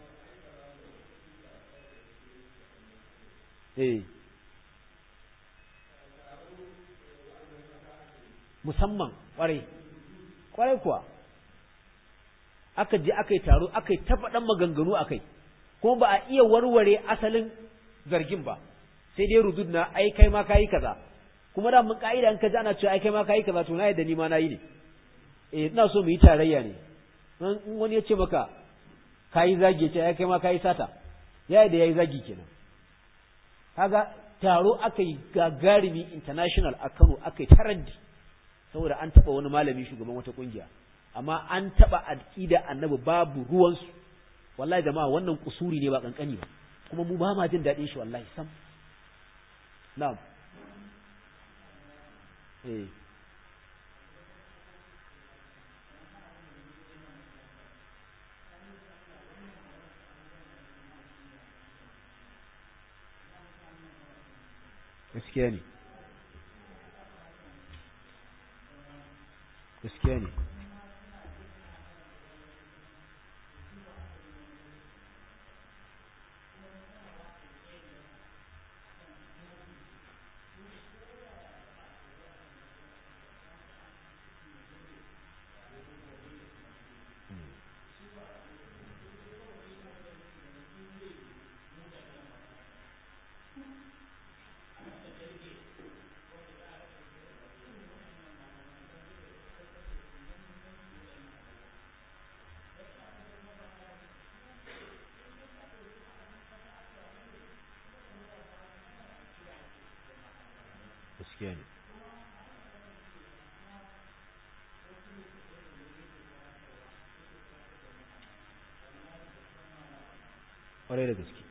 eh musamman kwarai kwarai kuwa aka je aka yi taro aka yi ta faɗan maganganu a kai kuma ba a iya warware asalin zargin ba sai dai rudud na ai kai ma kayi kaza kuma da mun ka'ida an kaji ana cewa ai kai ma kayi kaza to na yadda ni ma nayi ne eh ina so mu yi tarayya ne in wani ya ce maka kayi zagi ya ce ai kai ma kayi sata ya yadda yayi zagi kenan kaga taro aka yi gagarumi international a Kano aka yi tarandi saboda an taba wani malami shugaban wata kungiya amma an taba aqida annabi babu ruwansu wallahi jama'a wannan kusuri ne ba kankani ba kuma mu ba ma jin daɗin shi wallahi sam na'am eh gaskiya ne gaskiya ne gaskiya ne ƙwarai da gaske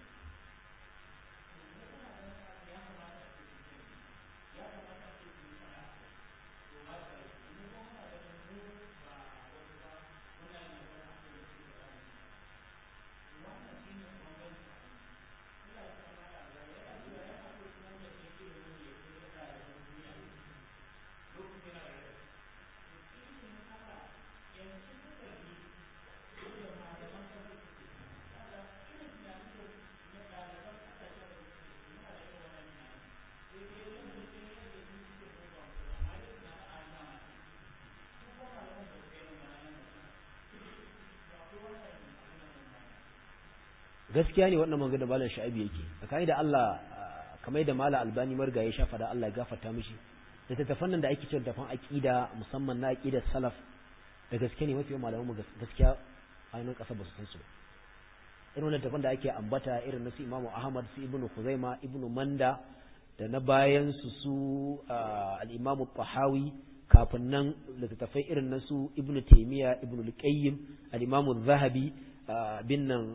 gaskiya ne wannan magana malam sha'ibi yake tsakani da Allah kamar da malam albani marga ya shafa da Allah ya gafarta mishi da tattafan nan da ake cewa tafan aqida musamman na aqidar salaf da gaske ne mafi malaman mu gaskiya a nan kasa ba su san su ba irin wannan tafan da ake ambata irin na su Imam Ahmad su Ibn Khuzaima Ibn Manda da na bayan su su al-Imam Tahawi kafin nan littattafai irin na su Ibn Taymiyyah Ibn Al-Qayyim al-Imam zahabi bin nan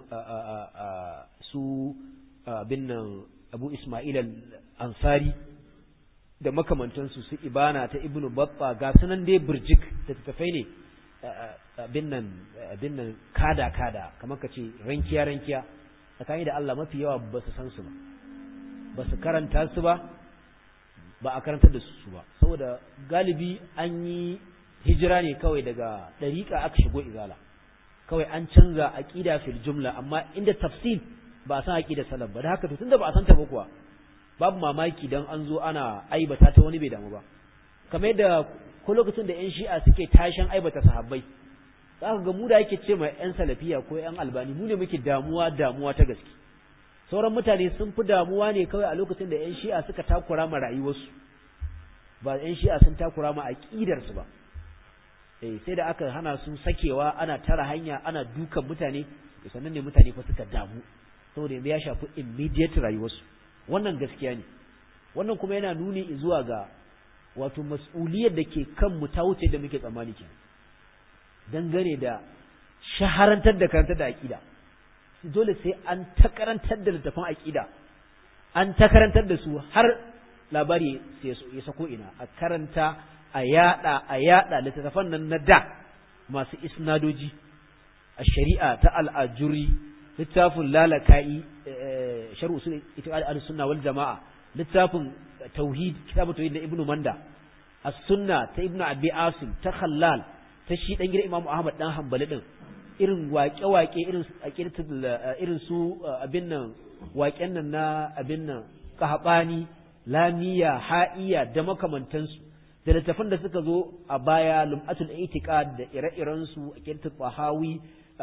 su bin nan Abu Ismail al-Ansari da makamantansu su ibana ta Ibn Batta ga sunan dai burjik da tattafai ne bin nan bin nan kada kada kamar ka ce rankiya rankiya tsakani da Allah mafi yawa ba su san su ba ba su karanta su ba ba a karantar da su ba saboda galibi an yi hijira ne kawai daga ɗariƙa aka shigo izala kawai an canza aqida fil jumla amma inda tafsil ba a san aqida salaf ba da haka to tunda ba a san ta ba kuwa babu mamaki dan an zo ana aibata ta wani bai damu ba kamar yadda ko lokacin da yan shi'a suke tashin aibata sahabbai za ka ga mu da yake ce ma yan salafiya ko yan albani mu ne muke damuwa damuwa ta gaske sauran mutane sun fi damuwa ne kawai a lokacin da yan shi'a suka takura ma rayuwarsu ba yan shi'a sun takura ma aqidarsu ba eh sai da aka hana su sakewa ana tara hanya ana dukan mutane to sannan ne mutane fa suka damu saboda yanzu ya shafi immediate rayuwarsu wannan gaskiya ne wannan kuma yana nuni zuwa ga wato mas'uliyar da ke kan mu ta wuce da muke tsammani ke dangane da shaharantar da karantar da aqida dole sai an ta karantar da littafin aqida an ta karantar da su har labari ya sako ina a karanta a yada a yada littattafan nan na da masu isnadoji shari'a ta al'ajuri littafin lalaka'i shar'u usul itiqad al-sunna wal jama'a littafin tauhid kitabu tauhid na ibnu manda as-sunna ta ibnu abi asim ta khallal ta shi dan gidan imamu ahmad dan hanbali din irin waƙe-waƙe irin irin su abin nan waƙen nan na abin nan kahabani lamiya ha'iya da makamantansu da littafan da suka zo a baya lum'atul itiqad da ire-iren su akintu bahawi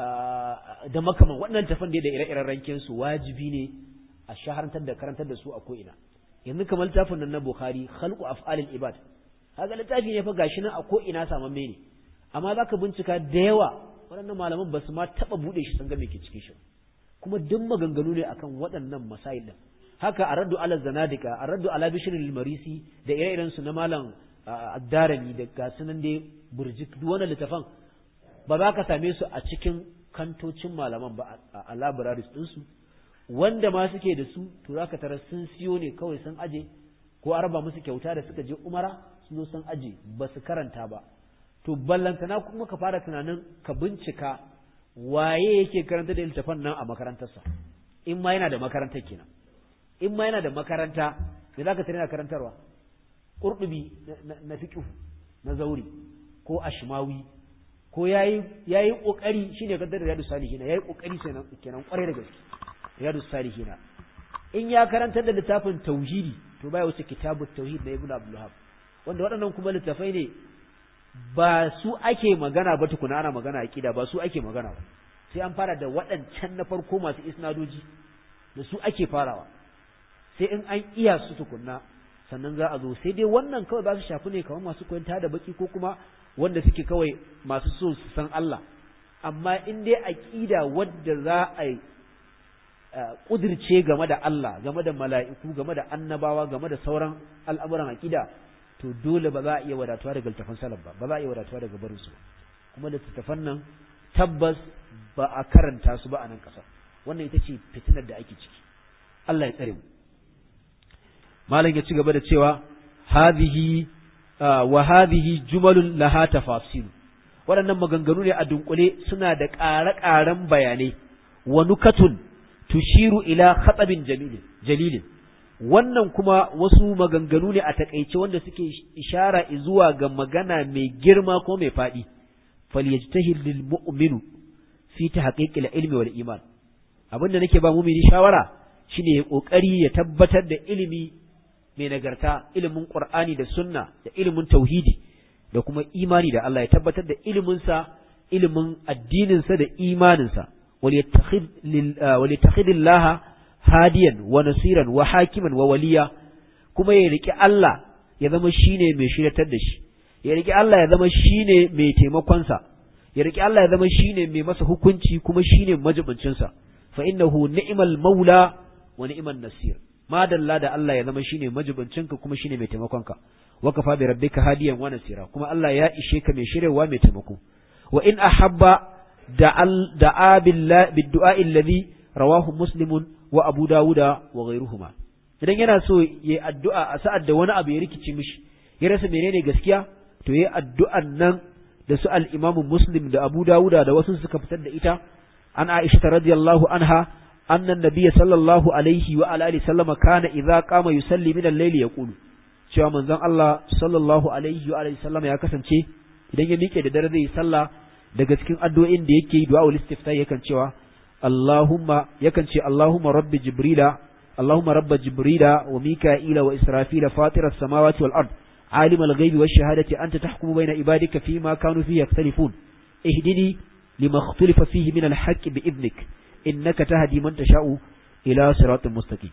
da makaman waɗannan tafan da ire-iren rankin su wajibi ne a shaharantar da karantar da su a ko ina yanzu kamar littafin nan na Bukhari khalqu af'alil ibad kaga littafi ne fa gashi nan a ko ina samamme ne amma zaka bincika da yawa waɗannan malaman ba su ma taɓa buɗe shi sun ga me ke cikin shi kuma duk maganganu ne akan waɗannan masail din haka a raddu ala zanadika a raddu ala bishirin marisi da ire-iren su na malam addarani da gasu nan dai burjik duk wannan littafan ba za ka same su a cikin kantocin malaman ba a libraries ɗinsu wanda ma suke da su to za ka tara sun siyo ne kawai sun aje ko a raba musu kyauta da suka je umara sun zo sun aje ba su karanta ba to ballantana kuma ka fara tunanin ka bincika waye yake karanta da littafan nan a makarantarsa in ma yana da makarantar kenan in ma yana da makaranta me za ka tare karantarwa ƙurɗubi na fiƙihu na zauri ko ashmawi ko yayi yayi kokari shine kaddar riyadus salihin yayi kokari kenan kenan kwarai da gaske riyadus salihin in ya karantar da littafin tauhidi to baya wuce kitabut tauhid na ibnu abdul wahab wanda waɗannan kuma littafai ne ba su ake magana ba tukuna ana magana aqida ba su ake magana ba sai an fara da waɗancan na farko masu isnadoji da su ake farawa sai in an iya su tukunna sannan za a zo sai dai wannan kawai ba su shafi ne kamar masu koyon da baki ko kuma wanda suke kawai masu so su san Allah amma in dai aqida wadda za a kudirce game da Allah game da mala'iku game da annabawa game da sauran al'amuran aqida to dole ba za a iya wadatuwa daga littafan salaf ba ba za a iya wadatuwa daga barin su kuma littattafan nan tabbas ba a karanta su ba a nan ƙasa wannan ita ce fitinar da ake ciki Allah ya tsare mu malam ya ci gaba da cewa hadhihi wa hadhihi jumalun laha tafasil waɗannan maganganu ne a dunkule suna da ƙare-ƙaren bayanai wa nukatun tushiru ila khatabin jalilin wannan kuma wasu maganganu ne a takaice wanda suke ishara zuwa ga magana mai girma ko mai faɗi falyajtahid lil mu'minu fi tahqiqil ilmi wal iman abinda nake ba mu'mini shawara shine ya kokari ya tabbatar da ilimi mai nagarta ilimin Qur'ani da sunna da ilimin tauhidi da kuma imani da Allah ya tabbatar da iliminsa ilimin addininsa da imaninsa wal yattakhid Allah hadiyan wa nasiran wa hakiman wa waliya kuma ya riki Allah ya zama shine mai shiratar da shi ya riki Allah ya zama shine mai taimakonsa ya riki Allah ya zama shine mai masa hukunci kuma shine majibincinsa fa innahu ni'mal maula wa ni'man nasir madalla da Allah ya zama shine majibincinka kuma shine mai taimakonka wa kafa bi rabbika hadiyan wa nasira kuma Allah ya ishe ka mai shirewa mai taimako wa in ahabba da'a billahi bid-du'a alladhi rawahu muslimun wa abu dawuda wa ghayruhuma idan yana so yayi addu'a a sa'ad da wani abu ya rikici mishi ya rasa menene gaskiya to yayi addu'an nan da su al-Imam Muslim da Abu Dawuda da wasu suka fitar da ita an Aisha radiyallahu anha anna an-nabiy sallallahu alaihi wa alihi sallama kana idza qama yusalli min al-layli yaqulu cewa manzon Allah sallallahu alaihi wa alihi sallama ya kasance idan ya miƙe da dare zai sallah daga cikin addu'o'in da yake yi du'a ul istiftah yakan cewa Allahumma yakan ce Allahumma rabbi jibrila Allahumma rabba jibrila wa mika'ila wa israfila fatira as-samawati wal ard عالم الغيب والشهادة أنت تحكم بين عبادك فيما كانوا فيه يختلفون اهدني لما اختلف فيه من الحق بإذنك إنك تهدي من تشاء إلى صراط مستقيم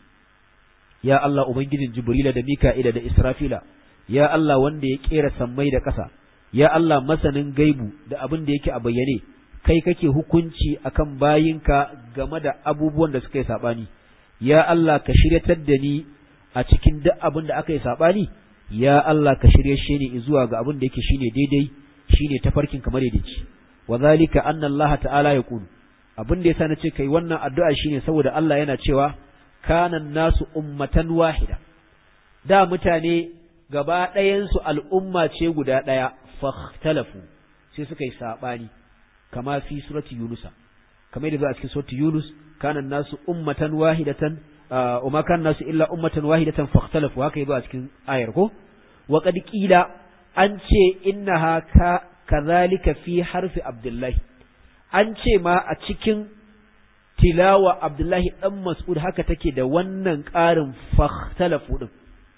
يا الله أبنجد جبريل دا ميكائيل دا إسرافيل يا الله وند يكير سمي دا كسا يا الله مثلا غيب دا أبن دا يكي أبيني kai kake hukunci akan bayinka game da abubuwan da suka yi saɓani ya Allah ka shiryatar da ni a cikin duk abin da aka yi saɓani ya Allah ka shirye shi ne zuwa ga abin da yake shine daidai shine tafarkin kamar yadda ce wa zalika anna Allah ta'ala ya kulu abin da yasa na ce kai wannan addu'a shine saboda Allah yana cewa kana nasu ummatan wahida da mutane gaba ɗayan su al'umma ce guda ɗaya fahtalafu sai suka yi sabani kama fi surati yunus kamar yadda a cikin surati yunus kana nasu ummatan wahidatan wa ma kana nasu illa ummatan wahidatan fakhtalafu haka yadda a cikin ayar ko wa qad qila an ce innaha ka kadhalika fi harfi abdullahi an ce ma a cikin tilawa abdullahi dan mas'ud haka take da wannan ƙarin fakhtalafu din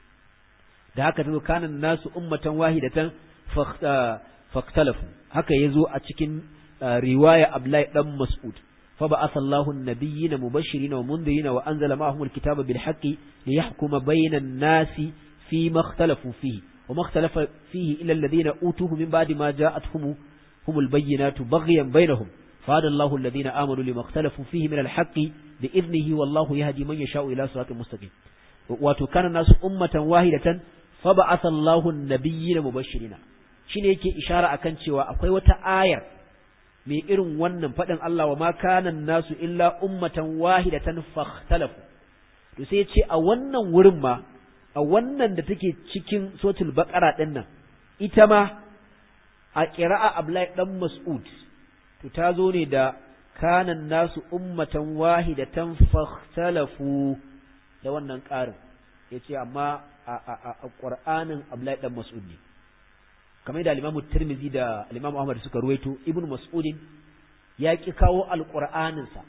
da haka tazo kana nasu ummatan wahidatan fakhtalafu haka yazo a cikin riwaya Abdullahi dan Mas'ud fa ba'atha Allahu an-nabiyyina mubashirin wa mundirin wa anzala ma'ahum al-kitaba bil haqqi liyahkuma bayna an-nasi fi ma ikhtalafu fihi wa ma ikhtalafa fihi illa alladhina utuhu min ba'di ma ja'atuhum humul bayyinatu baghyan bainahum فهذا الله الذين آمنوا لما اختلفوا فيه من الحق بإذنه والله يهدي من يشاء إلى صراط مستقيم وكان الناس أمة واحدة فبعث الله النبيين مبشرين shine yake ishara akan cewa akwai wata ayar mai irin wannan faɗin Allah wa ma kana nasu illa ummatan wahidatan fakhtalafu to sai ce a wannan wurin ma a wannan da take cikin suratul baqara din nan ita ma a qira'a Abdullahi dan Mas'ud to ta zo ne da kana nasu ummatan wahidatan fakhtalafu da wannan ƙarin yace amma a Qur'anin Abdullahi dan Mas'ud ne kamar da Imam Tirmidhi da Imam Ahmad suka ruwaito Ibn Mas'ud ya ki kawo alqur'anin sa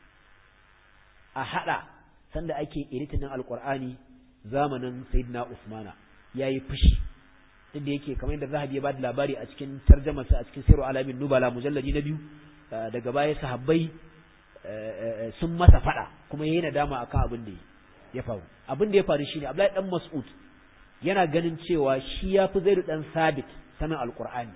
a hada sanda ake editin alqur'ani zamanin Sayyidina Usmana yayi fushi inda yake kamar yadda Zahabi ya bada labari a cikin tarjumarsa a cikin Sirru Alamin Nubala mujalladi na biyu daga baya sahabbai sun masa fada kuma yayi nadama akan abin da ya faru abin da ya faru shine Abdullahi dan Mas'ud yana ganin cewa shi ya fi zaidu dan sabit sanin alkur'ani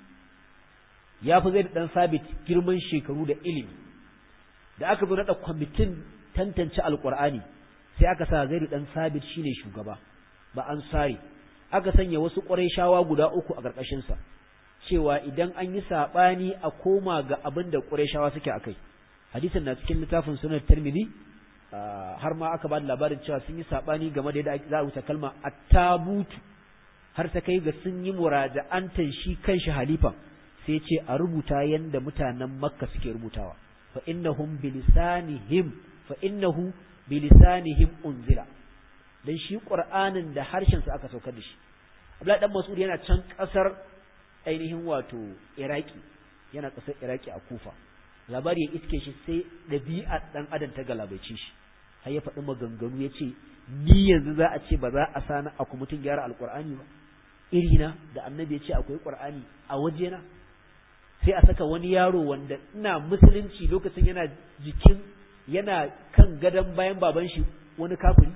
ya fi zaidu dan sabit girman shekaru da ilimi da aka zo naɗa kwamitin tantance alkur'ani sai aka sa zaidu dan sabit shine shugaba ba an sare aka sanya wasu shawa guda uku a ƙarƙashinsa cewa idan an yi saɓani a koma ga abin da shawa suke a kai hadisin na cikin littafin sunan tirmidhi har ma aka ba da labarin cewa sun yi saɓani game da yadda za a wuce kalma attabutu har ta kai ga sun yi muraja'antan shi kanshi halifa sai ce a rubuta yanda mutanen makka suke rubutawa fa innahum bilisanihim fa innahu bilisanihim unzila dan shi qur'anin da harshen sa aka saukar da shi Abdullahi dan Mas'ud yana can kasar ainihin wato Iraki yana kasar Iraki a Kufa labari ya iske shi sai ɗabi'a ɗan adam ta galabaice shi har ya faɗi maganganu ya ce ni yanzu za a ce ba za a sani a mutum gyara alƙur'ani ba irina da annabi ya ce akwai ƙur'ani a wajena sai a saka wani yaro wanda ina musulunci lokacin yana jikin yana kan gadon bayan baban shi wani kafiri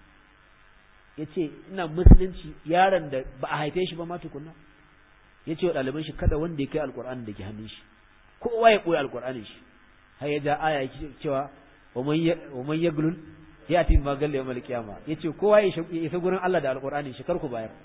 ya ce ina musulunci yaron da ba a haife shi ba ma tukunna ya ce wa ɗaliban shi kada wanda ya kai alƙur'ani da ke hannun shi kowa ya ɓoye alƙur'anin shi har ya ja aya cewa wa man yaglul ya ti ma galle yawmal qiyama yace kowa ya isa gurin Allah da alƙur'anin shi kar ku bayar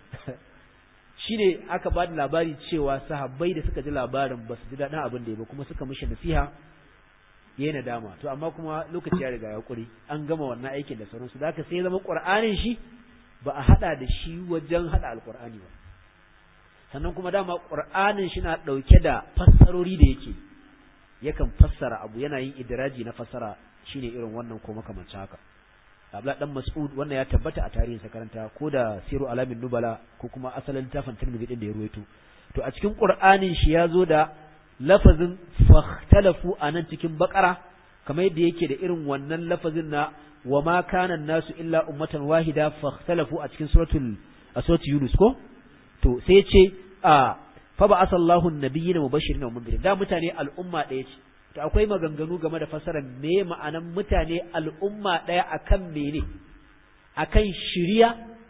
shine aka ba da labari cewa sahabbai da suka ji labarin ba su ji daɗin abin da ya ba kuma suka mishi nasiha yayi nadama to amma kuma lokaci ya riga ya kuri an gama wannan aikin da sauransu da haka sai zama qur'anin shi ba a hada da shi wajen hada alqur'ani ba sannan kuma dama qur'anin shi na dauke da fassarori da yake yakan fassara abu yana yin idraji na fassara shine irin wannan ko makamancin haka Abdullah dan Mas'ud wannan ya tabbata a tarihin sa karanta ko da Siru Alamin Nubala ko kuma asalin littafin Tirmidhi din da ya ruwaito to a cikin Qur'anin shi ya zo da lafazin fakhtalafu anan cikin bakara kamar yadda yake da irin wannan lafazin na wa ma kana nasu illa ummatan wahida fakhtalafu a cikin suratul suratul Yunus ko to sai ce a fa ba asallahu annabiyina mubashirin wa mundirin da mutane al'umma ɗaya ce to akwai maganganu game da fasarar me ma'anan mutane al'umma ɗaya akan mene akan shiriya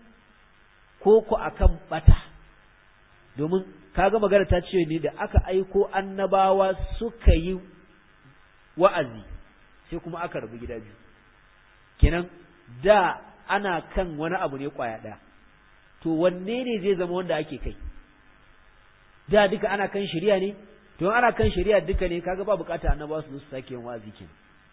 ko ko akan bata domin kaga magana ta ce ne da aka aiko annabawa suka yi wa'azi sai kuma aka rabu gida biyu kenan da ana kan wani abu ne kwaya ɗaya to wanne ne zai zama wanda ake kai da duka ana kan shari'a ne to ana kan shari'a duka ne kaga ba bukata annabawa su su sake yin wa'azi kenan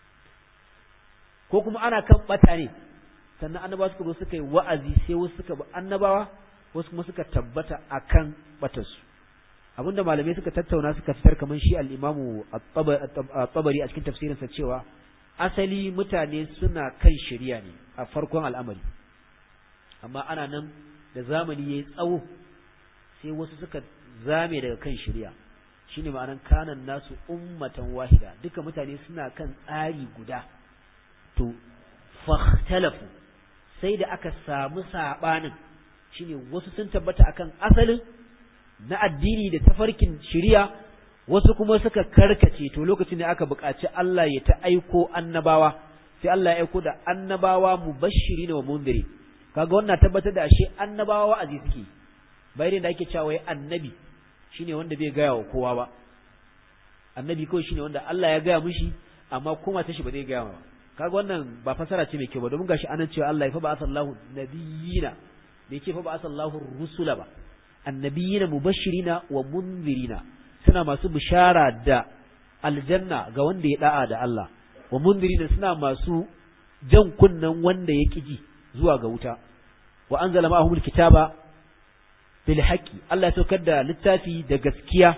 ko kuma ana kan bata ne sannan annabawa suka zo suka yi wa'azi sai wasu suka bi annabawa wasu kuma suka tabbata akan batarsu abinda malamai suka tattauna suka fitar kamar shi al-Imam at-Tabari a cikin tafsirinsa cewa asali mutane suna kan shari'a ne a farkon al'amari amma ana nan da zamani yayi tsawo sai wasu suka zame daga kan shari'a shine ma'anan kanan nasu ummatan wahida duka mutane suna kan tsari guda to fahtalafu sai da aka samu sabanin shine wasu sun tabbata akan asalin na addini da tafarkin shari'a wasu kuma suka karkace to lokacin da aka buƙaci Allah ya ta aiko annabawa sai Allah ya aiko da annabawa mubashirin wa mundirin kaga wannan tabbatar da ashe annabawa wa'azi suke bayan da ake cewa wai annabi shine wanda bai gaya wa kowa ba annabi kawai shine wanda Allah ya gaya mishi amma kuma ta shi ba zai gaya ba kaga wannan ba fasara ce mai kyau ba domin gashi anan cewa Allah ya fa ba asallahu nabiyina bai ce fa ba asallahu rusula ba annabiyina mubashirina wa munzirina suna masu bishara da aljanna ga wanda ya da'a da Allah wa munzirina suna masu jan kunnen wanda ya kiji zuwa ga wuta wa anzala ma'ahumul kitaba bil haqqi Allah ya saukar da littafi da gaskiya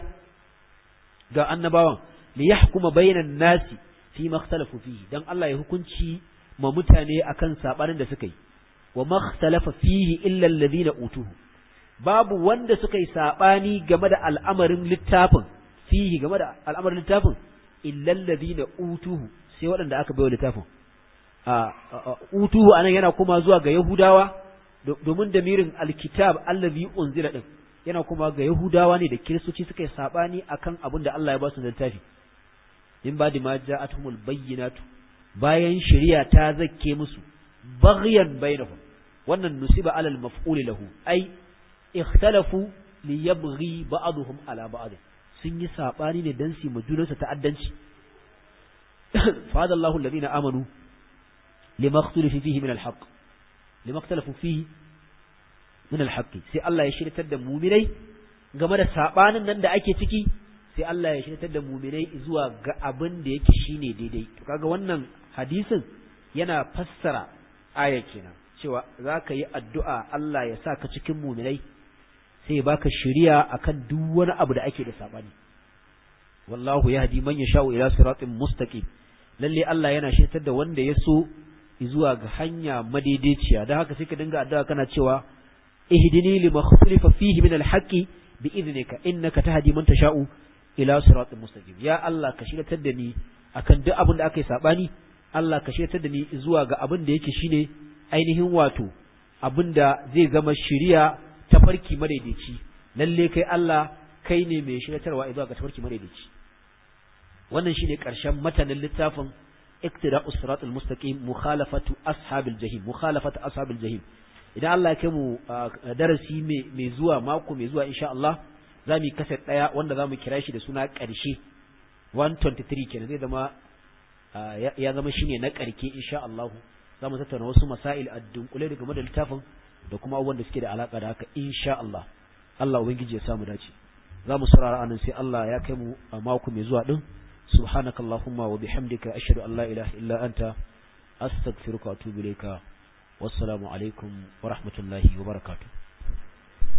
ga annabawan li yahkuma bainan nasi fi makhtalafu fihi dan Allah ya hukunci ma mutane akan sabanin da suka yi wa makhtalafa fihi illa alladhina utuhu babu wanda suka yi sabani game da al'amarin littafin fihi game da al'amarin littafin illa alladhina utuhu sai waɗanda aka bayo littafin a utuhu anan yana kuma zuwa ga yahudawa domin damirin alkitab allazi unzila din yana kuma ga yahudawa ne da kiristoci suka yi sabani akan abin da Allah ya ba su littafi in ba da ma ja'atuhumul bayyinatu bayan shari'a ta zakke musu baghyan bainahum wannan nusiba alal maf'ul lahu ai ikhtalafu li yabghi ba'dhum ala ba'd sun yi sabani ne dan su majulansa ta'addanci fada Allahu alladhina amanu lima ikhtalafu fihi min alhaq lima ikhtalafu fihi min alhaq sai Allah ya shirtar da mu'minai game da sabanin nan da ake ciki sai Allah ya shirtar da mu'minai zuwa ga abin da yake shine daidai to kaga wannan hadisin yana fassara aya kenan cewa za ka yi addu'a Allah ya sa ka cikin muminai sai baka shiriya akan duk wani abu da ake da saɓani. Wallahu ya hadi man ya sha'u ila siratin mustaqim lalle Allah yana shirtar da wanda ya so zuwa ga hanya madaidaiciya don haka sai ka dinga addu'a kana cewa ihdini lima khulifa fihi min alhaqi bi idnika innaka tahdi man tasha'u ila siratin mustaqim ya Allah ka shirtar da ni akan duk abin da aka yi saɓani Allah ka shirtar da ni zuwa ga abin da yake shine ainihin wato abinda zai zama shiriya ta farki madaidaici lalle kai Allah kai ne mai shiratarwa zuwa ga tafarki madaidaici wannan shine karshen matanin littafin iktida'u siratul mustaqim mukhalafatu ashabil jahim mukhalafatu ashabil jahim idan Allah ya kai mu darasi mai zuwa mako mai zuwa insha Allah za mu yi kaset daya wanda za mu kira shi da suna karshe 123 kenan zai zama ya zama shine na karke insha Allah za mu tattauna wasu masail a dunkule da game da littafin da kuma abubuwan da suke da alaka da haka insha Allah Allah ubangiji ya samu dace za mu saurara anan sai Allah ya kai mu a mako mai zuwa din subhanakallahumma wa bihamdika ashhadu an la ilaha illa anta astaghfiruka wa atubu ilayka wassalamu alaikum wa rahmatullahi wa barakatuh